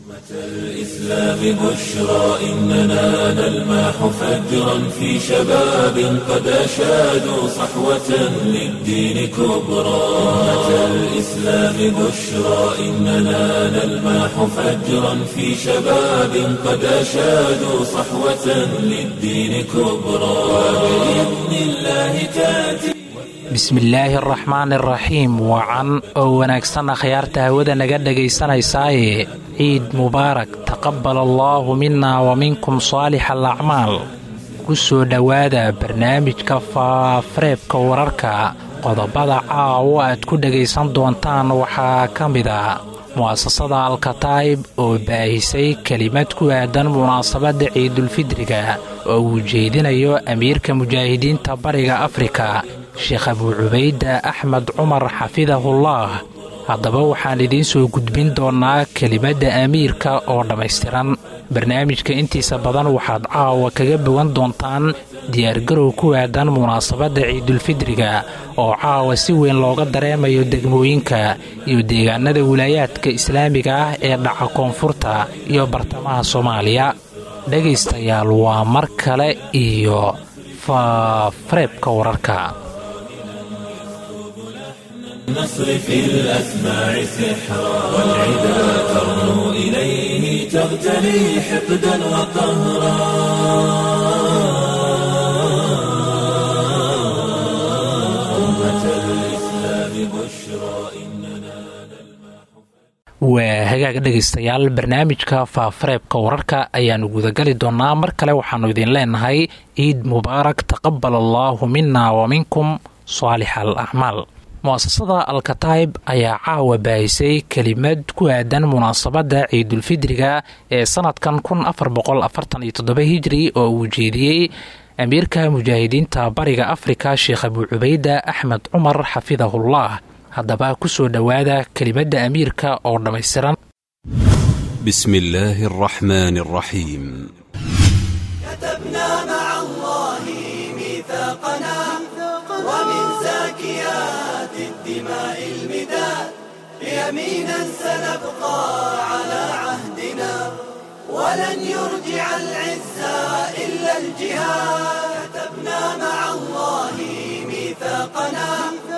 الإسلام بشرى إننا نلمح فجرا في شباب قد أشادوا صحوة للدين كبرى أمة الإسلام بشرى إننا نلمح فجرا في شباب قد أشادوا صحوة للدين كبرى وبإذن الله تأتي bismillaahi araxmaan iraxiim wacan oo wanaagsan akhyaarta hawada naga dhegaysanaysaayee ciid mubaarak taqabbal allaahu minna wa minkum saalix alacmaal ku soo dhowaada barnaamijka faafareebka wararka qodobada caawo aad ku dhegaysan doontaan waxaa ka mid a mu'asasada alkataa'ib oo baahisay kelimad ku aadan munaasabadda ciidulfidriga oo uu jeedinayo amiirka mujaahidiinta bariga afrika sheekh abuu cubayda axmed cumar xafidahullaah haddaba waxaan idiin soo gudbin doonnaa kelimadda amiirka oo dhammaystiran barnaamijka intiisa badan waxaad caawa kaga bogan doontaan diyaargarow ku aadan munaasabadda ciidulfidriga oo caawa si weyn looga dareemayo degmooyinka iyo deegaanada wilaayaadka islaamiga ah ee dhaca koonfurta iyo bartamaha soomaaliya dhegaystayaal waa mar kale iyo faafareebka wararka النصر في الأسماع سحرا والعدا ترنو إليه تغتلي حقدا وقهرا أمة الإسلام بشرى إننا waa hagaag dhegaystayaal barnaamijka faafareebka wararka ayaannu gudagali doonnaa mar kale waxaannu idin leenahay ciid mubaarak taqabbal allaahu minna wa minkum saalix al acmaal mu'asasada alkataib ayaa caawa baahisay kelimad ku aadan munaasabadda ciidulfidriga ee sannadkan kun afar boqol afartan iyo toddoba hijri oo uu jeediyey amiirka mujaahidiinta bariga afrika sheekh abuu cubayda axmed cumar xafidahullah haddaba ku soo dhowaada kelimadda amiirka oo dhammaystiran بسم الله الرحمن الرحيم كتبنا مع الله ميثاقنا ومن زاكيات الدماء المداد يمينا سنبقى على عهدنا ولن يرجع العزة إلا الجهاد كتبنا مع الله ميثاقنا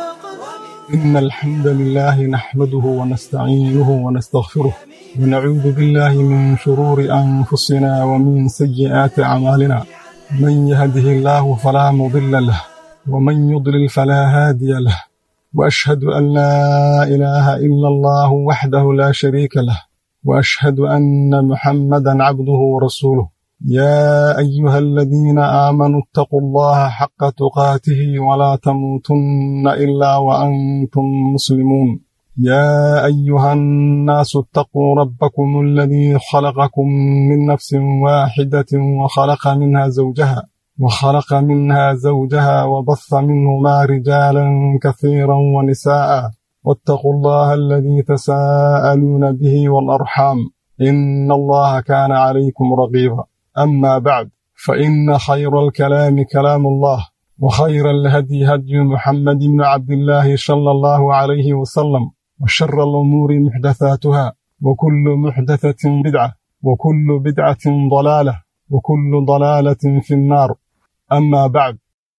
إن الحمد لله نحمده ونستعينه ونستغفره ونعوذ بالله من شرور أنفسنا ومن سيئات أعمالنا من يهده الله فلا مضل له ومن يضلل فلا هادي له وأشهد أن لا إله إلا الله وحده لا شريك له وأشهد أن محمدا عبده ورسوله يا أيها الذين آمنوا اتقوا الله حق تقاته ولا تموتن إلا وأنتم مسلمون يا أيها الناس اتقوا ربكم الذي خلقكم من نفس واحدة وخلق منها زوجها وخلق منها زوجها وبث منهما رجالا كثيرا ونساء واتقوا الله الذي تساءلون به والأرحام إن الله كان عليكم رقيبا أما بعد فإن خير الكلام كلام الله وخير الهدي هدي محمد بن عبد الله صلى الله عليه وسلم وشر الأمور محدثاتها وكل محدثة بدعة وكل بدعة ضلالة وكل ضلالة في النار أما بعد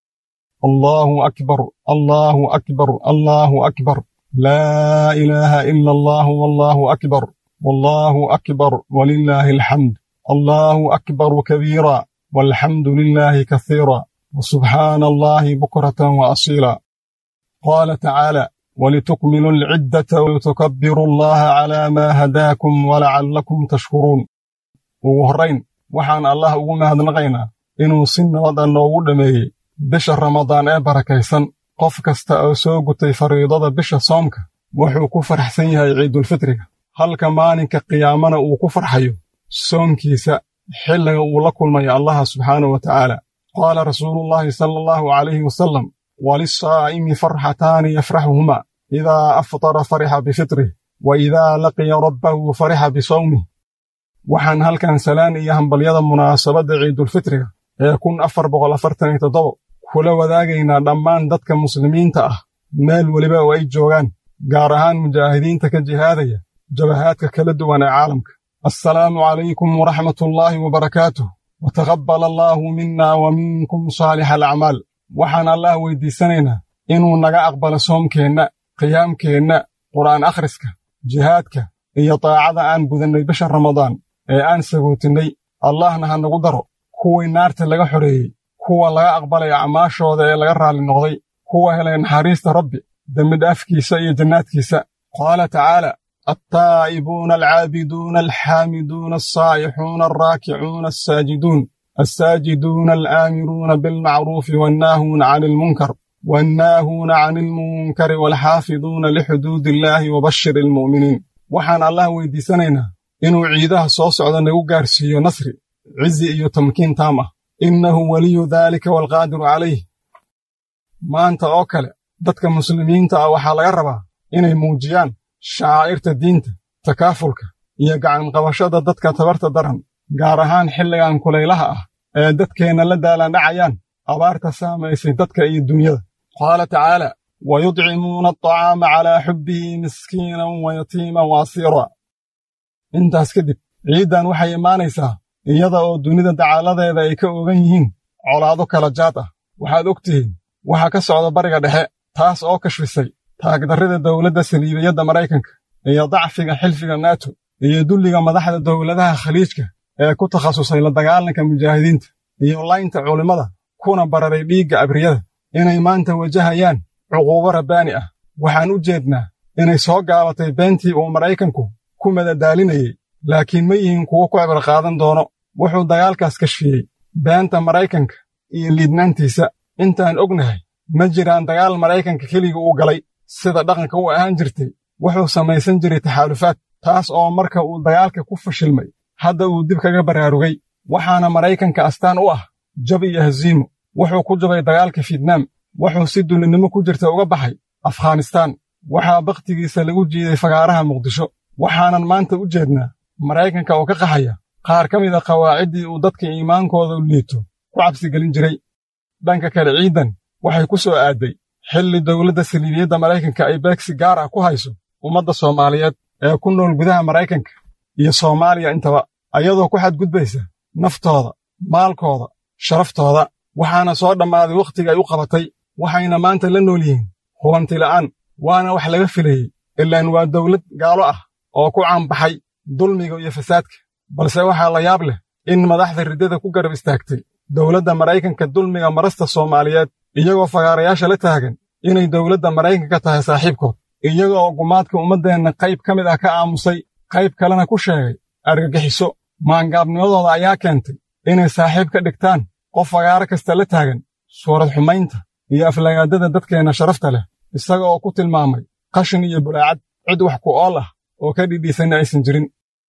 الله أكبر الله أكبر الله أكبر لا إله إلا الله والله أكبر والله أكبر ولله الحمد الله أكبر كبيرا والحمد لله كثيرا وسبحان الله بكرة وأصيلا قال تعالى ولتكملوا العدة ولتكبروا الله على ما هداكم ولعلكم تشكرون وهرين وحان الله وما هدنغينا inuu si nabada noogu dhammeeyey bisha ramadaan ee barakaysan qof kasta oo soo gutay fariidada bisha soomka wuxuu ku faraxsan yahay ciidulfitriga halka maalinka qiyaamana uu ku farxayo soonkiisa xilliga uu la kulmayo allaha subxaanahu wa tacaala qaala rasuulullaahi sala allahu calayhi wasalam walisaa'imi farxataani yafraxuhumaa idaa aftara farixa bifitrih wa idaa laqiya rabbahu farixa bisawmih waxaan halkan salaan iyo hambalyada munaasabadda ciidulfitriga ee kun afar boqol afartan iyo toddoba kula wadaagaynaa dhammaan dadka muslimiinta ah meel weliba oo ay joogaan gaar ahaan mujaahidiinta ka jihaadaya jabahaadka kala duwan ee caalamka assalaamu calaykum waraxmat ullaahi wabarakaatuh wataqabbal allaahu minna wa minkum saalixa alacmaal waxaan allah weyddiisanaynaa inuu naga aqbalo soomkeenna qiyaamkeenna qur'aan akhriska jihaadka iyo daacada aan gudannay bisha ramadaan ee aan sagootinnay allahna ha nagu daro kuwii naarta laga xoreeyey kuwa laga aqbalay acmaashooda ee laga raalli noqday kuwa helay naxariista rabbi dembidhaafkiisa iyo jannaadkiisa qaala tacaala altaa'ibuuna alcaabiduuna alxaamiduuna alsaa'ixuuna alraakicuuna alsaajiduun alsaajiduuna alaamiruuna bilmacruufi wannaahuuna cani ilmunkar wannaahuuna cani ilmunkari waalxaafiduuna lixuduudi illaahi wabashir ilmu'miniin waxaan allah weyddiisanaynaa inuu ciidaha soo socda nagu gaarsiiyo nasri cizi iyo tamkiin taam ah innahu weliyu daalika waalqaadiru calayh maanta oo kale dadka muslimiinta ah waxaa laga rabaa inay muujiyaan shacaa'irta diinta takaafulka iyo gacanqabashada dadka tabarta daran gaar ahaan xilligan kulaylaha ah ee dadkeenna la daalandhacayaan abaarta saamaysay dadka iyo dunyada qaala tacaala wayudcimuuna alطacaama calaa xubbihi miskiinan wa yatiiman wa asiira intaas kadib ciiddan waxay imaanaysaa iyada oo dunida dacaaladeeda ay ka ogan yihiin colaado kala jaad ah waxaad og tihiin waxaa ka socda bariga dhexe taas oo kashfisay taagdarrida dowladda saliibiyadda maraykanka iyo dacfiga xilfiga naato iyo dulliga madaxda dowladaha khaliijka ee ku takhasusay la dagaalanka mujaahidiinta iyo laynta culimmada kuna bararay dhiigga abriyada inay maanta wajahayaan cuquubo rabbaani ah waxaan u jeednaa inay soo gaabatay beentii uu maraykanku ku madadaalinayey laakiin ma yihiin kuwo ku cibar qaadan doono wuxuu dagaalkaas kashfiyey beenta maraykanka iyo liidnaantiisa intaan ognahay ma jiraan dagaal maraykanka keliga uu galay sida dhaqanka u ahaan jirtay wuxuu samaysan jiray taxaalufaad taas oo marka uu dagaalka ku fashilmay hadda uu dib kaga baraarugay waxaana maraykanka astaan u ah jab iyo hasiimo wuxuu ku jabay dagaalka fietnaam wuxuu si dullinnimo ku jirta uga baxay afghanistaan waxaa bakhtigiisa lagu jiiday fagaaraha muqdisho waxaanan maanta u jeednaa maraykanka oo ka qaxaya qaar ka mid a qawaaciddii uu dadka iimaankooda liito ku cabsigelin jiray dhanka kale ciidan waxay ku soo aadday xilli dowladda saliibiyadda maraykanka ay beegsi gaar ah ku hayso ummadda soomaaliyeed ee ku nool gudaha maraykanka iyo soomaaliya intaba ayadoo ku xadgudbaysa naftooda maalkooda sharaftooda waxaana soo dhammaaday wakhtiga ay u qabatay waxayna maanta la nool yihiin hubantila'aan waana wax laga filayey ilaan waa dawlad gaalo ah oo ku caanbaxay dulmiga iyo fasaadka balse waxaa la yaab leh in madaxda riddada ku garab istaagtay dowladda maraykanka dulmiga marasta soomaaliyeed iyagoo fagaarayaasha la taagan inay dowladda maraykanka tahay saaxiibkood iyaga oo gumaadka ummaddeenna qayb ka mid ah ka aamusay qayb kalena ku sheegay argagixiso maangaabnimadooda ayaa keentay inay saaxiib ka dhigtaan qof fagaaro kasta la taagan suurad xumaynta iyo aflagaadada dadkeenna sharafta leh isaga oo ku tilmaamay qashin iyo bulaacad cid wax ku ool ah oo ka dhidhiisanna aysan jirin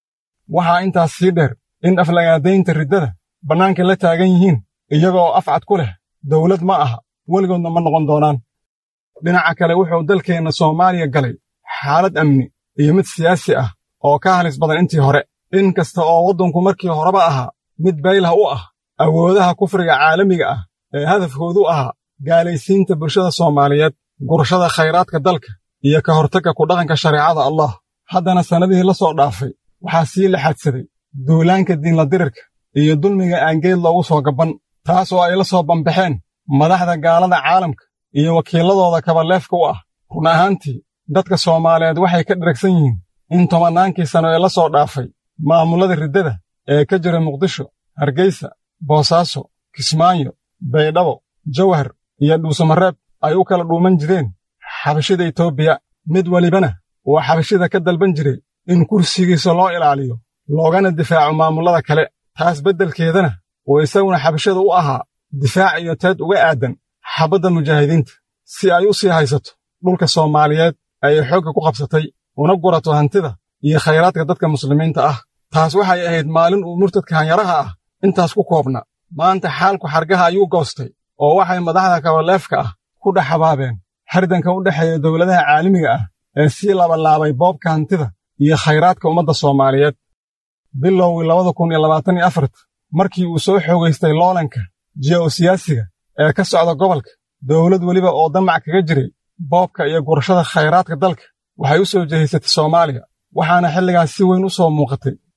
waxaa intaas sii dheer in aflagaadaynta riddada bannaanka la taagan yihiin iyaga oo afcad ku leh dawlad ma aha weligoodna ma noqon doonaan dhinaca kale wuxuu dalkeenna soomaaliya galay xaalad amni iyo mid siyaasi ah oo ka halis badan intii hore in kasta oo waddanku markii horeba ahaa mid baylah u ah awoodaha kufriga caalamiga ah ee hadafkoodu ahaa gaalaysiinta bulshada soomaaliyeed gurashada khayraadka dalka iyo ka hortagga ku dhaqanka shareecada allah haddana sannadihii la soo dhaafay waxaa sii laxadsaday duulaanka diinla dirirka iyo dulmiga aangeed loogu soo gabban taas oo ay la soo bambaxeen madaxda gaalada caalamka iyo wakiilladooda kabaleefka u ah run ahaantii dadka soomaaliyeed waxay ka dheragsan yihiin in tobannaankii sanno ee la soo dhaafay maamullada riddada ee ka jira muqdisho hargeysa boosaaso kismaayo baydhabo jawhar iyo dhuusamareeb ay u kala dhuuman jireen xabashida etoobiya mid welibana uu xabashida ka dalban jiray in kursigiisa loo ilaaliyo loogana difaaco maamullada kale taas beddelkeedana uu isaguna xabashada u ahaa difaac iyo teed uga aadan xabadda mujaahidiinta si ay u sii haysato dhulka soomaaliyeed ay xoogga ku qabsatay una gurato hantida iyo khayraadka dadka muslimiinta ah taas waxay ahayd maalin uu murtadka hanyaraha ah intaas ku koobna maanta xaalku xargaha ayuu goostay oo waxay madaxda kabaleefka ah ku dhex habaabeen hardanka u dhexeeya dowladaha caalamiga ah ee sii labalaabay boobka hantida iyo khayraadka ummadda soomaaliyeed bilowgii labada kun iyo labaatan iyo afart markii uu soo xoogaystay loolanka ji'osiyaasiga ee ka socda gobolka dowlad weliba oo damac kaga jiray boobka iyo gurashada khayraadka dalka waxay u soo jehaysatay soomaaliya waxaana xilligaas si weyn u soo muuqatay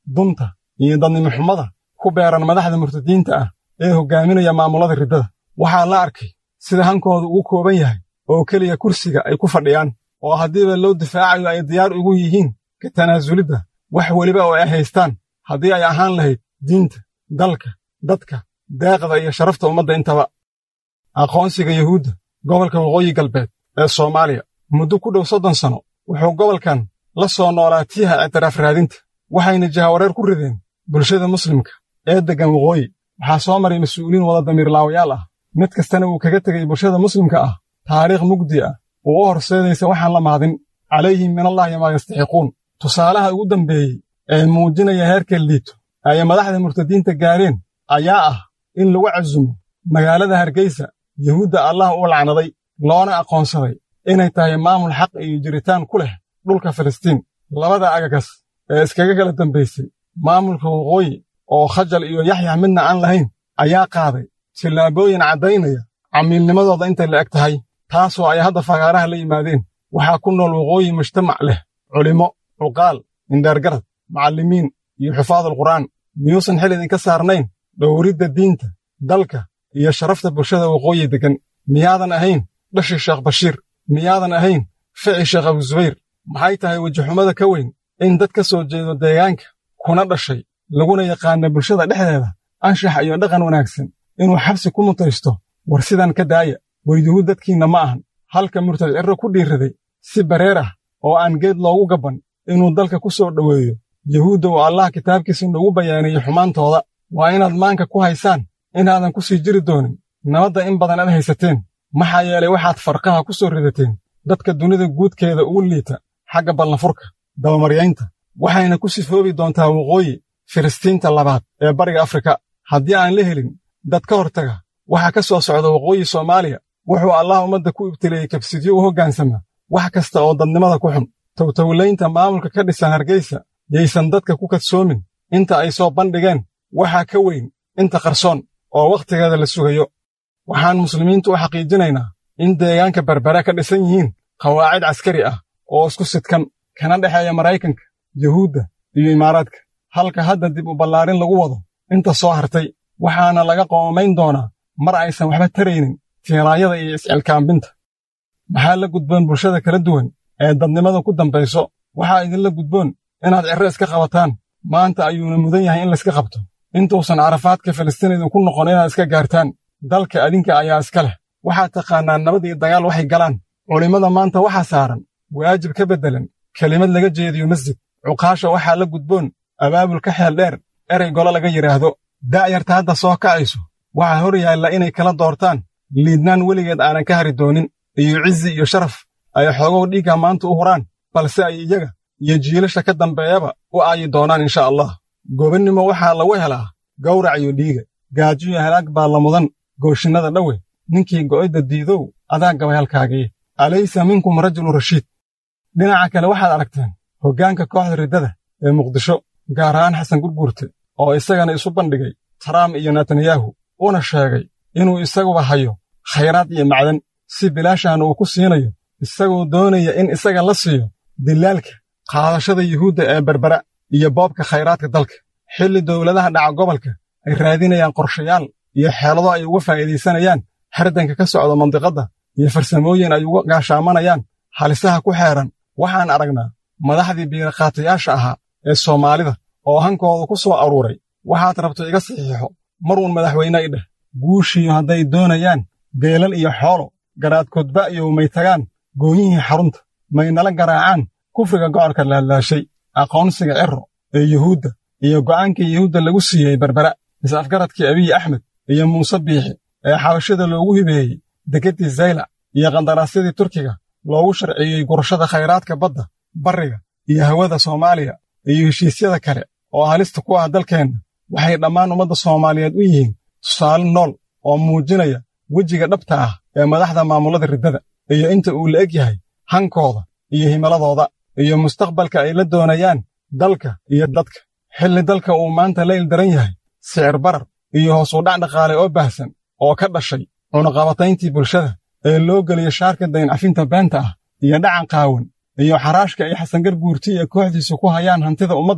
dunta iyo dadnimo xumada ku beeran madaxda murtadiinta ah ee hoggaaminaya maamulada riddada waxaa la arkay sida hankooda ugu kooban yahay oo keliya kursiga ay ku fadhiyaan oo haddiiba loo difaacayo ay diyaar ugu yihiin ka tanaasulidda wax weliba oo ay haystaan haddii ay ahaan lahayd diinta dalka dadka deeqda iyo sharafta ummadda intaba aqoonsiga yuhuudda gobolka waqooyi galbeed ee soomaaliya muddo ku dhow soddon sanno wuxuu gobolkan la soo noolaa tiiha ictiraaf raadinta waxayna jahawareer ku rideen bulshada muslimka ee deggan waqooyi waxaa soo maray mas-uuliin wada damiirlaawayaal ah mid kastana uu kaga tegey bulshada muslimka ah taariikh mugdi ah oo u horseedaysa waxaan la maadin calayhim minallaahi maa yastaxiquun tusaalaha ugu dambeeyey ee muujinaya heerka liito ay madaxda murtadiinta gaareen ayaa ah in lagu casumo magaalada hargeysa yuhuudda allah u lacnaday loona aqoonsaday inay tahay maamul xaq iyo jiritaan ku leh dhulka filistiin labada agagas ee iskaga kala dambaysay maamulka waqooyi oo khajal iyo yaxyax midna aan lahayn ayaa qaaday tillaabooyin caddaynaya camiilnimadooda intay la eg tahay taasoo ay hadda fagaaraha la yimaadeen waxaa ku nool waqooyi mujtamac leh culimmo cuqaal indheergarad macallimiin iyo xufaadul qur'aan miyuusan xil idinka saarnayn dhowridda diinta dalka iyo sharafta bulshada waqooyi deggan miyaadan ahayn dhashii sheekh bashiir miyaadan ahayn fici sheekh abusubayr maxay tahay wejixumada ka weyn in dad ka soo jeedo deegaanka kuna dhashay laguna yaqaana bulshada dhexdeeda anshax iyo dhaqan wanaagsan inuu xabsi ku mutaysto war sidan ka daaya war yuhuud dadkiinna ma ahan halka murtad cirro ku dhiirraday si bareer ah oo aan geed loogu gabban inuu dalka ku soo dhoweeyo yuhuudda uu allah kitaabkiisa noogu bayaanayey xumaantooda waa inaad maanka ku haysaan inaadan ku sii jiri doonin nabadda in badan aad haysateen maxaa yeelay waxaad farqaha ku soo ridateen dadka dunida guudkeeda ugu liita xagga ballanfurka dabamaryaynta waxayna ku sifoobi doontaa waqooyi filistiinta labaad ee bariga afrika haddii aan la helin dad ka hortaga waxa ka soo socda waqooyi soomaaliya wuxuu allah ummadda ku ibtileeyey kabsidyo u hoggaansama wax kasta oo dadnimada ku xun towtowlaynta maamulka ka dhisan hargeysa yaysan dadka ku kadsoomin inta ay soo bandhigeen waxaa ka weyn inta qarsoon oo wakhtigeeda la sugayo waxaan muslimiintu u xaqiijinaynaa in deegaanka berbera ka dhisan yihiin qawaacid caskari ah oo isku sidkan kana dhexeeya maraykanka yuhuudda iyo imaaraadka halka hadda dib u ballaarin lagu wado inta soo hartay waxaana laga qoomamayn doonaa mar aysan waxba taraynin tiiraanyada iyo iscilkaambinta maxaa la gudboon bulshada kala duwan ee dadnimada ku dambayso waxaa idinla gudboon inaad cirro iska qabataan maanta ayuuna mudan yahay in layska qabto intuusan carafaadka filistiin idinku noqon inaad iska gaartaan dalka adinka ayaa iska leh waxaad taqaannaan nabad iyo dagaal waxay galaan culimmada maanta waxaa saaran waajib ka beddelan kelimad laga jeediyo masjid cuqaasha waxaa la gudboon abaabul ka xeel dheer erey golo laga yidhaahdo da'yarta hadda soo kacayso waxaa hor yaalla inay kala doortaan liidnaan weligeed aanan ka hari doonin iyo cizi iyo sharaf ay xoogow dhiigga maanta u huraan balse ay iyaga iyo jiilasha ka dambeeyaba u aayi doonaan insha allah gobannimo waxaa lagu helaa gawrac iyo dhiiga gaajo iyo halaag baa la mudan gooshinnada dhowe ninkii go'idda diidow adaa gabay halkaagii alaysa minkum rajulun rashiid dhinaca kale waxaad aragteen hoggaanka kooxda riddada ee muqdisho gaar ahaan xasan gurguurte oo isagana isu bandhigay taraam iyo netanyahu una sheegay inuu isaguba hayo khayraad iyo macdan si bilaashaana uu ku siinayo isagoo doonaya in isaga la siiyo dilaalka qaadashada yuhuudda ee berbera iyo boobka khayraadka dalka xilli dowladaha dhaca gobolka ay raadinayaan qorshayaal iyo xeelado ay uga faa'iidaysanayaan hardanka ka socda mandiqadda iyo farsamooyin ay uga gaashaamanayaan halisaha ku xeeran waxaan aragnaa madaxdii biiraqaatayaasha ahaa ee soomaalida oo hankooda ku soo aruuray waxaad rabto iga saxiixo mar uun madaxweyne i dheh guushiyo hadday doonayaan geelal iyo xoolo garaadkoodba iyo may tagaan goonyihii xarunta may nala garaacaan kufriga gocorka laalaashay aqoonsiga ciro ee yuhuudda iyo go'aankii yuhuudda lagu siiyey berbera is-afgaradkii abiyi axmed iyo muuse biixi ee xabashada loogu hibeeyey degeddii zaylac iyo qandaraasyadii turkiga loogu sharciyey gurashada khayraadka badda barriga iyo hawada soomaaliya iyo heshiisyada kale oo halista ku ah dalkeenna waxay dhammaan ummadda soomaaliyeed u yihiin tusaale nool oo muujinaya wejiga dhabta ah ee madaxda maamullada riddada iyo inta uu la eg yahay hankooda iyo himiladooda iyo mustaqbalka ay la doonayaan dalka iyo dadka xilli dalka uu maanta la ildaran yahay sicir barar iyo hoos u dhac dhaqaale oo baahsan oo ka dhashay cunaqabatayntii bulshada ee loo geliyo shaarka dayncafinta beenta ah iyo dhacan qaawan iyo xaraashka ay xasangar guurti iyo kooxdiisu ku hayaan hantida ummadda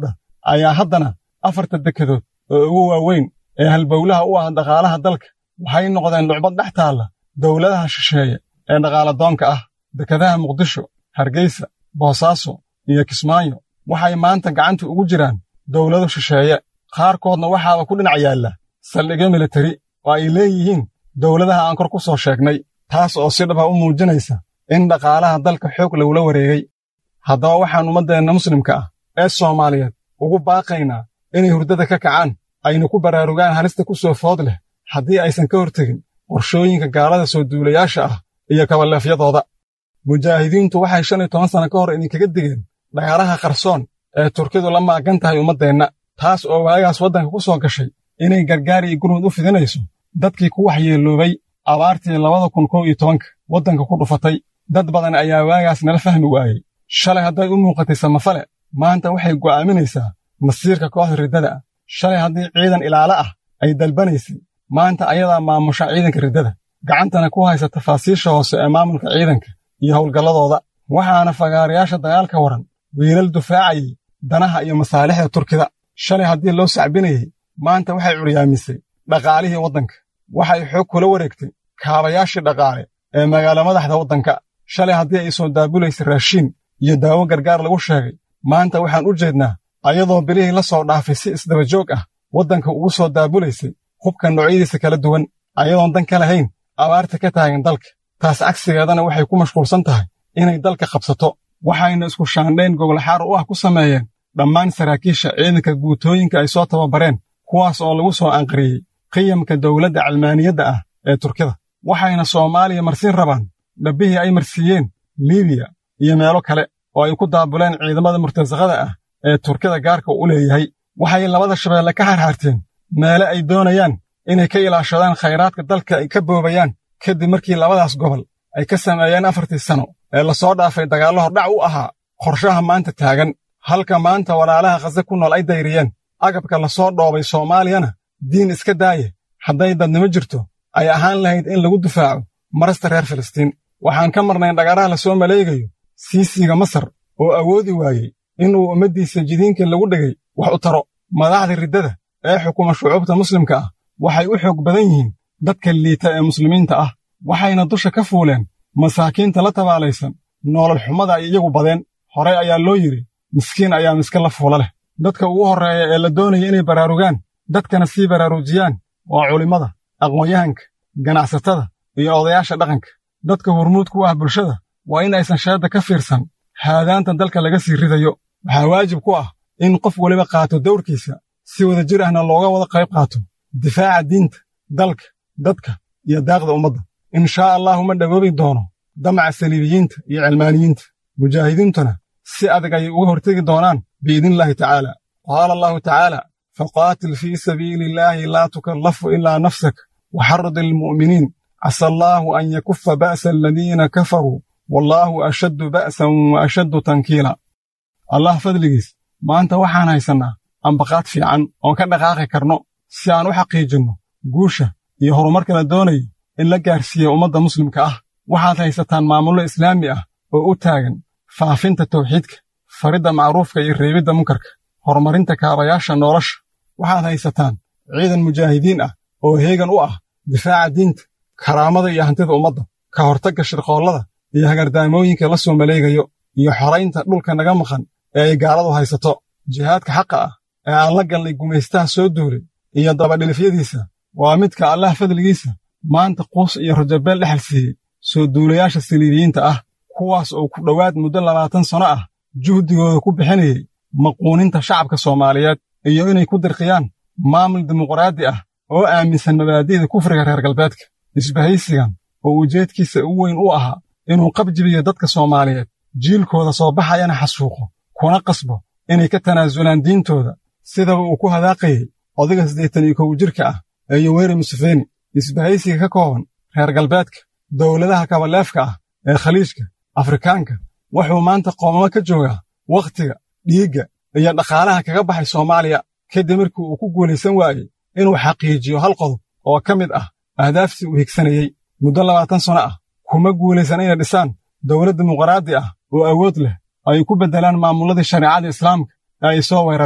ayaa haddana afarta dekedood oo ugu waaweyn ee halbowlaha u ah dhaqaalaha dalka waxay noqdeen lucbad dhex taalla dowladaha shisheeye ee dhaqaaladoonka ah dekedaha muqdisho hargeysa boosaaso iyo kismaayo waxay maanta gacanta ugu jiraan dowlado shisheeye qaarkoodna waxaaba ku dhinac yaalla saldhigyo militari oo ay leeyihiin dowladaha aan kor ku soo sheegnay taas oo si dhaba u muujinaysa in dhaqaalaha dalka xoog lagula wareegay haddaba waxaan ummaddeenna muslimka ah ee soomaaliyeed ugu baaqaynaa inay hurdada ka kacaan ayna ku baraarugaan halista ku soo food leh haddii aysan ka hortegin qorshooyinka gaalada soo duulayaasha ah iyo kabaleefyadooda mujaahidiintu waxay shan iyo toban sanno ka hor idinkaga digeen dhagaaraha qarsoon ee turkidu la maagan tahay ummaddeenna taas oo waagaas waddanka ku soo gashay inay gargaar iyo gurmud u fidinayso dadkii ku waxyeeloobay abaartii labada kun kow iyo tobanka waddanka ku dhufatay dad badan ayaa waagaas nala fahmi waayey shalay hadday u muuqatay samafale maanta waxay go'aaminaysaa masiirka kooxda riddada ah shalay haddii ciidan ilaalo ah ay dalbanaysay maanta ayadaa maamusha ciidanka riddada gacantana ku haysa tafaasiisha hoose ee maamulka ciidanka iyo howlgalladooda waxaana fagaarayaasha dagaalka waran wiilal dufaacayay danaha iyo masaalixda turkida shalay haddii loo sacbinayey maanta waxay curyaamisay dhaqaalihii waddanka waxay xoog kula wareegtay kaabayaashii dhaqaale ee magaalo madaxda waddanka shalay haddii ay soo daabulaysay raashiin iyo daawo gargaar lagu sheegay maanta waxaan u jeednaa ayadoo bilihii la soo dhaafay si isdaba joog ah waddanka ugu soo daabulaysay hubka noocyadiisa kala duwan ayadoon dan ka lahayn abaarta ka taagan dalka taas cagsigeedana waxay ku mashquulsan tahay inay dalka qabsato waxayna isku shaandhayn gogolxaar u ah ku sameeyeen dhammaan saraakiisha ciidanka guutooyinka ay soo tababareen kuwaas oo lagu soo anqariyey qiyamka dowladda calmaaniyadda ah ee turkida waxayna soomaaliya marsiin rabaan dhabbihii ay marsiiyeen liibiya iyo meelo kale oo ay ku daabuleen ciidamada murtasaqada ah ee turkida gaarka u leeyahay waxay labada shabeelle ka harhaarteen meele ay doonayaan inay ka ilaashadaan khayraadka dalka ay ka boobayaan kadib markii labadaas gobol ay ka sameeyeen afartii sano ee lasoo dhaafay dagaallo hordhac u ahaa qorshaha maanta taagan halka maanta walaalaha khase ku nool ay dayriyeen agabka la soo dhoobay soomaaliyana diin iska daaye hadday dadnimo jirto ay ahaan lahayd in lagu difaaco marasta reer filistiin waxaan ka marnay dhagaraha la soo maleegayo siisiga masar oo awoodi waayey inuu ummaddiisa jidiinkii lagu dhigay wax u taro madaxda riddada ee xukuma shucuubta muslimka ah waxay u xoog badan yihiin dadka liita ee muslimiinta ah waxayna dusha ka fuuleen masaakiinta la tabaalaysan noolal xumada ay iyagu badeen horey ayaa loo yidhi miskiin ayaa miska la fuula leh dadka ugu horreeya ee la doonaya inay baraarugaan dadkana sii baraarujiyaan waa culimmada aqoon-yahanka ganacsatada iyo odayaasha dhaqanka dadka hurmuud ku ah bulshada waa in aysan sheedda ka fiirsan haadaanta dalka laga sii ridayo waxaa waajib ku ah in qof weliba qaato dawrkiisa si wada jir ahna looga wada qayb qaato difaaca diinta dalka dadka iyo daaqda ummadda in shaa allahu ma dhawoobi doono damaca saliibiyiinta iyo cilmaaniyiinta mujaahidiintuna si adag ayay uga hortegi doonaan biidnillaahi tacaala qaala allahu tacaala faqaatil fii sabiili illaahi laa tukallafu ilaa nafsak waxarrid ilmu'miniin casa allaahu an yakufa ba'sa aladiina kafaruu wallaahu ashaddu ba'san wa ashaddu tankiila allah fadligiis maanta waxaan haysannaa ambaqaad fiican oon ka dhaqaaqi karno si aan u xaqiijinno guusha iyo horumarka la doonayo in la gaarsiiya ummadda muslimka ah waxaad haysataan maamullo islaami ah oo u taagan faafinta tawxiidka faridda macruufka iyo reebidda munkarka horumarinta kaabayaasha nolosha waxaad haysataan ciidan mujaahidiin ah oo heegan u ah difaaca diinta karaamada iyo hantida ummadda ka hortagga shirqoollada iyo hagardaamooyinka la soo maleegayo iyo xoraynta dhulka naga maqan ee ay gaaladu haysato jihaadka xaqa ah ee aan la galnay gumaystaha soo duulay iyo dabadhilifyadiisa waa midka allah fadligiisa maanta quus iyo rajabeel dhexal siiyey soo duulayaasha saliibiyiinta ah kuwaas oo ku dhowaad muddo labaatan sanno ah juhdigooda ku bixinayey maquuninta shacabka soomaaliyeed iyo inay ku dirqiyaan maamul dimuqraadi ah oo aaminsan mabaadi'da kufriga reer galbeedka isbahaysigan oo ujeedkiisa ugu weyn u ahaa inuu qabjibiyo dadka soomaaliyeed jiilkooda soo baxayana xasuuqo kuna qasbo inay ka tanaasulaan diintooda sidaba uu ku hadaaqayey odayga siddeetan iyo kow jirka ah ee yoweri musefeni isbahaysiga ka kooban reer galbeedka dowladaha kabaleefka ah ee khaliijka afrikaanka wuxuu maanta qoomamo ka joogaa wakhtiga dhiigga iyo dhaqaalaha kaga baxay soomaaliya kadib markii uu ku guulaysan waayey inuu xaqiijiyo hal qodob oo ka mid ah ahdaaftii uu higsanayey muddo labaatan sanno ah kuma guulaysan inay dhisaan dowlad dimuqraadi ah oo awood leh ay ku beddelaan maamulladii shareecada islaamka ee ay soo weerareen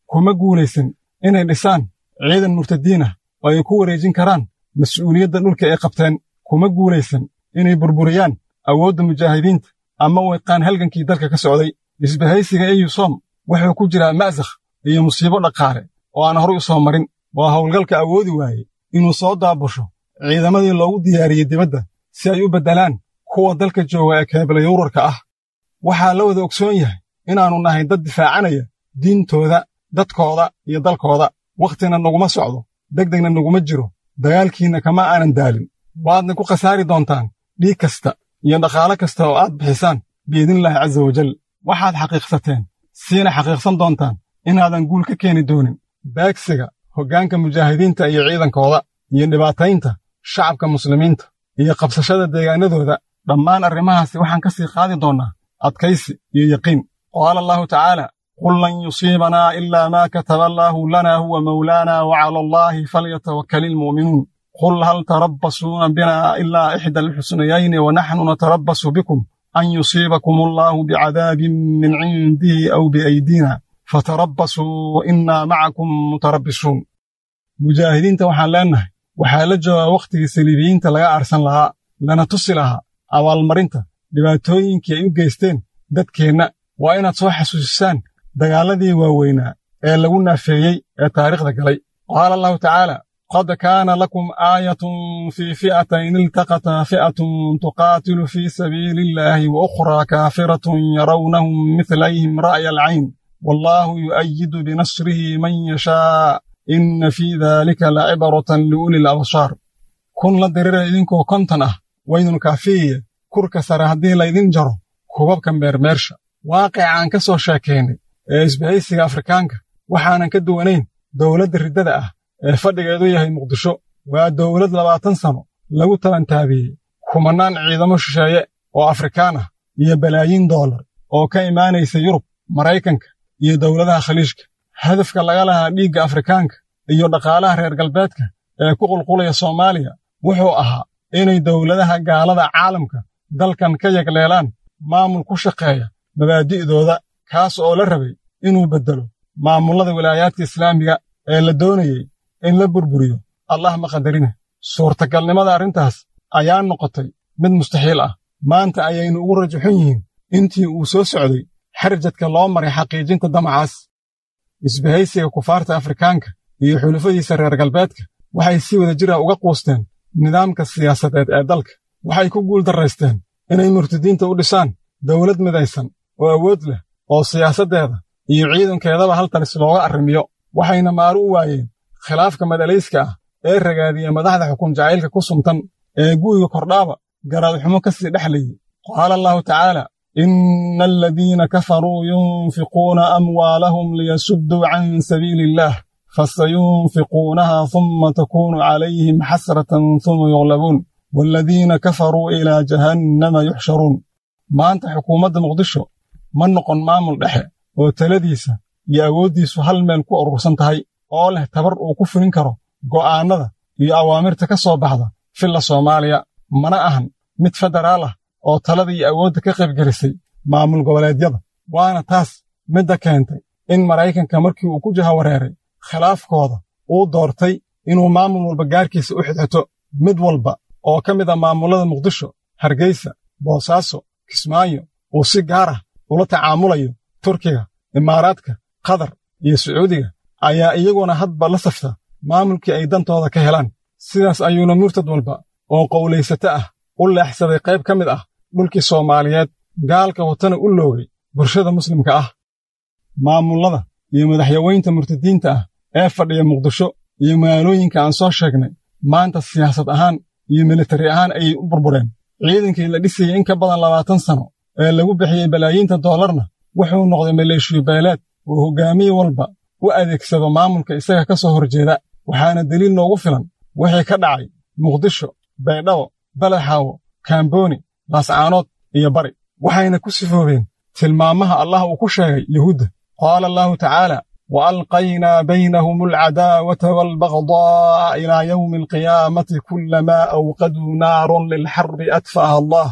kuma guulaysan inay dhisaan ciidan murtadiin ah oo ay ku wareejin karaan mas'uuliyadda dhulka ay qabteen kuma guulaysan inay burburiyaan awoodda mujaahidiinta ama weeqaan halgankii dalka ka socday isbahaysiga eyusom wuxuu ku jiraa ma'sakh iyo musiibo dhaqaale oo aan horay u soo marin waa howlgalka awoodi waaye inuu soo daabusho ciidamadii loogu diyaariyey dibadda si ay u beddelaan kuwa dalka jooga ee keebalayowrarka ah waxaa la wada ogsoon yahay inaannu nahay dad difaacanaya diintooda dadkooda iyo dalkooda wakhtina naguma socdo degdegna naguma jiro dagaalkiinna kama aanan daalin waadna ku khasaari doontaan dhiig kasta iyo dhaqaale kasta oo aad bixisaan biidnillaahi casa wajal waxaad xaqiiqsateen siina xaqiiqsan doontaan inaadan guul ka keeni doonin beegsiga hoggaanka mujaahidiinta iyo ciidankooda iyo dhibaataynta shacabka muslimiinta iyo qabsashada deegaanadooda dhammaan arrimahaasi waxaan ka sii qaadi doonnaa adkaysi iyo yaqiin qaala allahu tacaala qul lan yusiibanaa ilaa maa kataba allaahu lanaa huwa mawlaanaa wa cala allaahi falyatawakkali ilmu'minuun qul hal tarabbasuuna binaa ilaa ixda alxusnayayni wa naxnu natarabbasu bikum an yusiibakum allaahu bicadaabin min cindihi aw biaydiina fatarabbasuu innaa macakum mutarabbisuun mujaahidiinta waxaan leennahay waxaa la joogaa wakhtigii saliibiyiinta laga aarsan lahaa lana tusi lahaa abaalmarinta dhibaatooyinkii ay u geysteen dadkeenna waa inaad soo xasuusisaan dagaalladii waaweynaa ee lagu naafeeyey ee taariikhda galay qaala allahu tacaala qad kaana lakum aayatun fii fi'atayn iltaqataa fi'atun tuqaatilu fii sabiili illaahi wa ukhraa kaafiratun yarawnahum midlayhim ra'ya alcayn wallaahu yu'ayidu binasrihi man yashaa inna fii daalika lacibratan liuli labsaar kun la dirira idinkoo konton ah waydun kaafiyiye kurka sare haddii laydin jaro kubabka meermeersha waaqica aan ka soo sheekaynay ee isbahaysiga afrikaanka waxaanan ka duwanayn dowladda riddada ah ee fadhigeedu yahay muqdisho waa dowlad labaatan sano lagu tabantaabiyey kumannaan ciidamo shisheeye oo afrikaan ah iyo balaayiin doolar oo ka imaanaysa yurub maraykanka iyo dowladaha khaliijka hadafka laga lahaa dhiigga afrikaanka iyo dhaqaalaha reer galbeedka ee ku qulqulaya soomaaliya wuxuu ahaa inay dowladaha gaalada caalamka dalkan ka yagleelaan maamul ku shaqeeya mabaadi'dooda kaas oo la rabay inuu beddelo maamullada wilaayaadka islaamiga ee la doonayey in la burburiyo allah ma qadarine suurtagalnimada arrintaas ayaa noqotay mid mustaxiil ah maanta ayaynu ugu rajaxun yihiin intii uu soo socday xarjadka loo maray xaqiijinta damacaas isbahaysiga kufaarta afrikaanka iyo xulufadiisa reer galbeedka waxay si wada jira uga quusteen nidaamka siyaasadeed ee dalka waxay ku guul darraysteen inay murtadiinta u dhisaan dowlad midaysan oo awood leh oo siyaasaddeeda iyo ciidankeedaba hal talis looga arrimiyo waxayna maaru u waayeen khilaafka madalayska ah ee ragaadiya madaxda xukun jacaylka ku suntan ee gu'yiga kordhaaba garaadxumo ka sii dhexlayey qaala allahu tacaala inna aladiina kafaruu yunfiquuna amwaalahum liyasudduu can sabiili illaah fasayunfiquunaha humma takuunu calayhim xasratan huma yuqlabuun waaladiina kafaruu ilaa jahannama yuxsharuun maanta xukuumadda muqdisho ma noqon maamul dhexe oo taladiisa iyo awooddiisu hal meel ku urursan tahay oo leh tabar uu ku fulin karo go'aannada iyo awaamirta ka soo baxda filla soomaaliya mana ahan mid federaal ah oo talada iyo awoodda ka qaybgelisay maamul goboleedyada waana taas midda keentay in maraykanka markii uu ku jahawareeray khilaafkooda uu doortay inuu maamul walba gaarkiisa u xidxito mid walba oo ka mid a maamullada muqdisho hargeysa boosaaso kismaayo uu si gaar ah ula tacaamulayo turkiga imaaraadka qatar iyo sacuudiga ayaa iyaguna hadba la safta maamulkii ay dantooda ka helaan sidaas ayuuna murtad walba oo qowlaysato ah u leexsaday qayb ka mid ah dhulkii soomaaliyeed gaalka watana u loogay bulshada muslimka ah maamullada iyo madaxyaweynta murtadiinta ah ee fadhiya muqdisho iyo magaalooyinka aan soo sheegnay maanta siyaasad ahaan iyo militari ahaan ayay u burbureen ciidankii la dhisayey in ka badan labaatan sano ee lagu bixiyey balaayiinta doolarna wuxuu noqday maleeshiyo beeleed oo hoggaamiye walba u adeegsado maamulka isaga ka soo horjeeda waxaana deliil noogu filan wixii ka dhacay muqdisho baydhabo balaxaawo kaambooni laascaanood iyo bari waxayna ku sifoobeen tilmaamaha allah uu ku sheegay yuhuudda qaala allahu tacaala wa alqaynaa baynahum alcadaawata waalbagdaa ilaa yowmi alqiyaamati kullamaa awqaduu naaron lilxarbi adfa'aha allah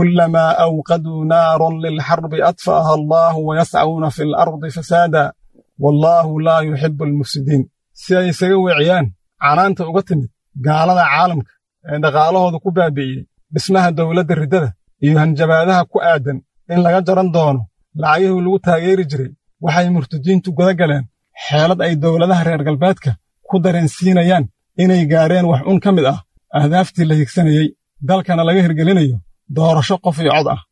kullamaa awqaduu naaron lilxarbi adfa'aha allahu wayascauna fi alardi fasaada wallaahu laa yuxibbu almufsidiin si ay isaga weeciyaan canaanta uga timid gaalada caalamka ee dhaqaalahooda ku baabi'iyey dhismaha dawladda riddada iyo hanjabaadaha ku aadan in laga jaran doono lacagihii lagu taageeri jiray waxay murtadiintu guda galeen xeelad ay dowladaha reer galbeedka ku dareensiinayaan inay gaadheen wax un ka mid ah ahdaaftii la higsanayey dalkana laga hirgelinayo doorasho qof iyo cod ah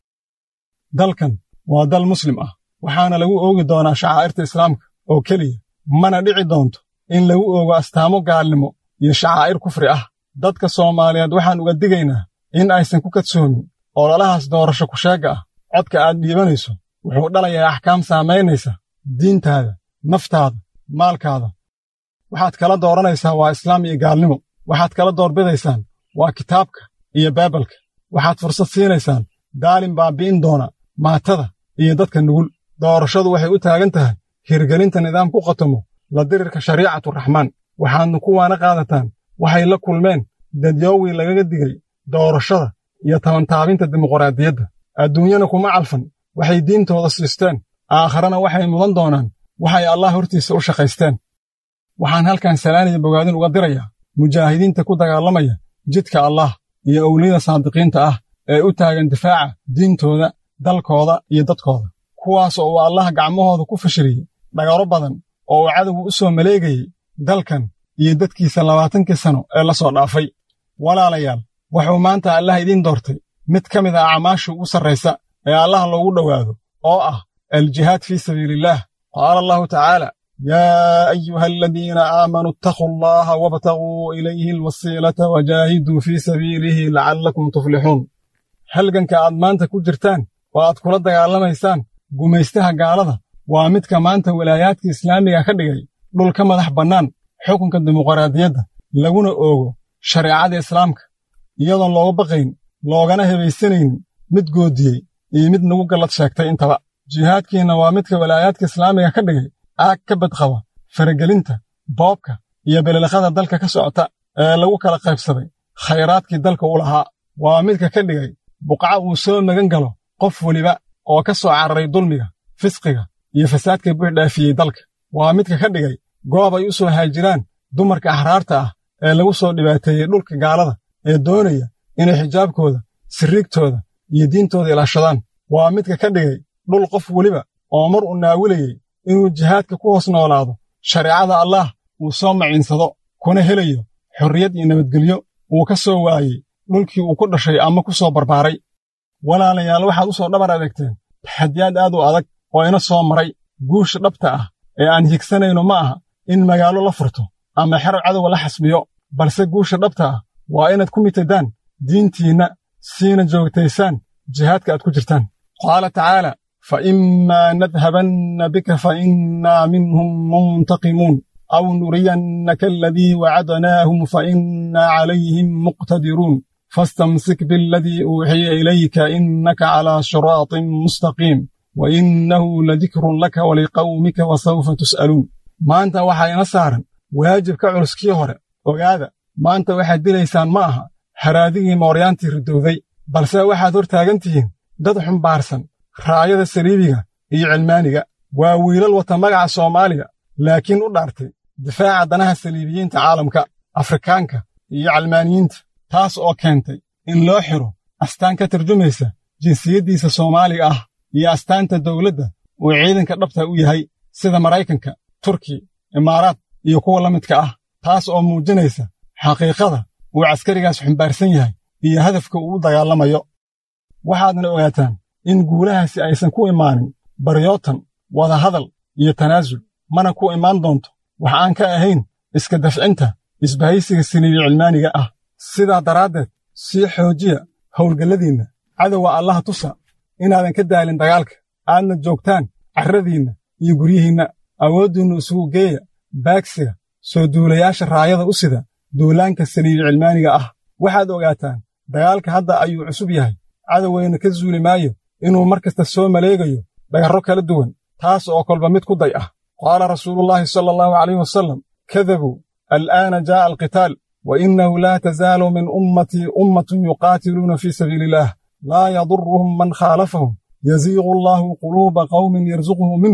dalkan waa dal muslim ah waxaana lagu oogi doonaa shacaa'irta islaamka oo keliya mana dhici doonto in lagu oogo astaamo gaalnimo iyo shacaa'ir kufri ah dadka soomaaliyeed waxaan uga digaynaa in aysan ku kadsoomin ololahaas doorasho kusheegga ah codka aad dhiibanayso wuxuu dhalayaa axkaam saamaynaysa diintaada naftaada maalkaada waxaad kala dooranaysaa waa islaam iyo gaalnimo waxaad kala doorbidaysaan waa kitaabka iyo baibalka waxaad fursad siinaysaan daalin baabi'in doona maatada iyo dadka nugul doorashadu waxay u taagan tahay hirgelinta nidaam ku qatomo la dirirka shariicaturaxmaan waxaadna kuwaana qaadataan waxay la kulmeen dadyoowii lagaga digay doorashada iyo tabantaabinta dimuqraadiyadda adduunyana kuma calfan waxay diintooda siisteen aakharana waxay mudan doonaan waxay allah hortiisa u shaqaysteen waxaan halkan salaaniya bogaadin uga dirayaa mujaahidiinta ku dagaalamaya jidka allah iyo owliyada saadiqiinta ah ee u taagan difaaca diintooda dalkooda iyo dadkooda kuwaas oo uu allah gacmahooda ku fashiliyey dhagaro badan oo uu cadowgu u soo maleegayey dalkan iyo dadkiisa labaatankii sano ee la soo dhaafay walaalayaal wuxuu maanta allah idiin doortay mid ka mid ah acmaasha ugu sarraysa ee allah loogu dhowaado oo ah aljihaad fii sabiiliillaah qaala allahu tacaala yaa ayuha aladiina aamanuu ittaquu allaha wabtaguu ilayhi alwasiilata wajaahiduu fii sabiilihi lacallakum tuflixuun halganka aad maanta ku jirtaan oo aad kula dagaalamaysaan gumaystaha gaalada waa midka maanta walaayaadka islaamiga ka dhigay dhul ka madax bannaan xukunka dimuqraadiyadda laguna oogo shareecada islaamka iyadoon looga baqayn loogana hebaysanaynin mid goodiyey iyo mid nagu gallad sheegtay intaba jihaadkiinna waa midka walaayaadka islaamiga ka dhigay aag ka badqaba faragelinta boobka iyo beliliqada dalka ka socota ee lagu kala qaybsaday khayraadkii dalka u lahaa waa midka ka dhigay buqca uu soo magan galo qof weliba oo ka soo cararay dulmiga fisqiga iyo fasaadka buuxdhaafiyey dalka waa midka ka dhigay goob ay u soo haajiraan dumarka axraarta ah ee lagu soo dhibaateeyey dhulka gaalada ee doonaya inay xijaabkooda sirriigtooda iyo diintooda ilaashadaan waa midka ka dhigay dhul qof weliba oo mar uu naawilayey inuu jihaadka ku hoos noolaado shareecada allaah uu soo maciinsado kuna helayo xorriyad iyo nabadgelyo uu ka soo waayey dhulkii uu ku dhashay ama ku soo barbaaray walaalayaal waxaad u soo dhabar adeegteen taxadiyaad aad u adag oo ina soo maray guusha dhabta ah ee aan higsanayno ma aha in magaalo la furto ama xero cadowga la xasbiyo balse guusha dhabta ah waa inaad ku mitadaan diintiinna siina joogtaysaan jihaadka aad ku jirtaan qaala tacaala fa imaa nadhabanna bika fa innaa minhum muntaqimuun aw nuriyannaka aladii wacadnaahum fa innaa calayhim muqtadiruun fastamsik bialadii uuxiya ilayka innaka calaa siraatin mustaqiim wa innahu ladikrun laka waliqawmika wasawfa tus'aluun maanta waxaa ina saaran waajib ka culus kii hore ogaada maanta waxaad dilaysaan ma aha haraadigii mooryaantii ridowday balse waxaad hor taagan tihiin dad xumbaarsan raayada saliibiga iyo cilmaaniga waa wiilal wata magaca soomaaliya laakiin u dhaartay difaaca danaha saliibiyiinta caalamka afrikaanka iyo calmaaniyiinta taas oo keentay in loo xiro astaan ka tarjumaysa jinsiyaddiisa soomaaliga ah iyo astaanta dawladda uu ciidanka dhabta u yahay sida maraykanka turkiya imaaraad iyo kuwa la midka ah taas oo muujinaysa xaqiiqada uu caskarigaas xumbaarsan yahay iyo hadafka uu u dagaalamayo waxaadna ogaataan in guulahaasi aysan ku imaanin baryootan wadahadal iyo tanaasul mana ku imaan doonto wax aan ka ahayn iska dafcinta isbahaysiga siniibi cilmaaniga ah sidaa daraaddeed sii xoojiya howlgalladiinna cadowga allaha tusa inaadan ka daalin dagaalka aadna joogtaan carradiinna iyo guryihiinna awooddiinnu isugu geeya baagsiga soo duulayaasha raayada u sida duulaanka saliibi cilmaaniga ah waxaad ogaataan dagaalka hadda ayuu cusub yahay cadowgayna ka zuuli maayo inuu mar kasta soo maleegayo dhagarro kala duwan taas oo kolba mid ku day ah qaala rasuulullaahi sala allahu calayh wasalam kadabuu al'aana jaa'a alqitaal wa innahu laa tazaalu min ummatii ummatun yuqaatiluuna fii sabiili illaah laa yadurruhum man khaalafahum yaziiqu allaahu quluuba qawmin yarsuquhu minhum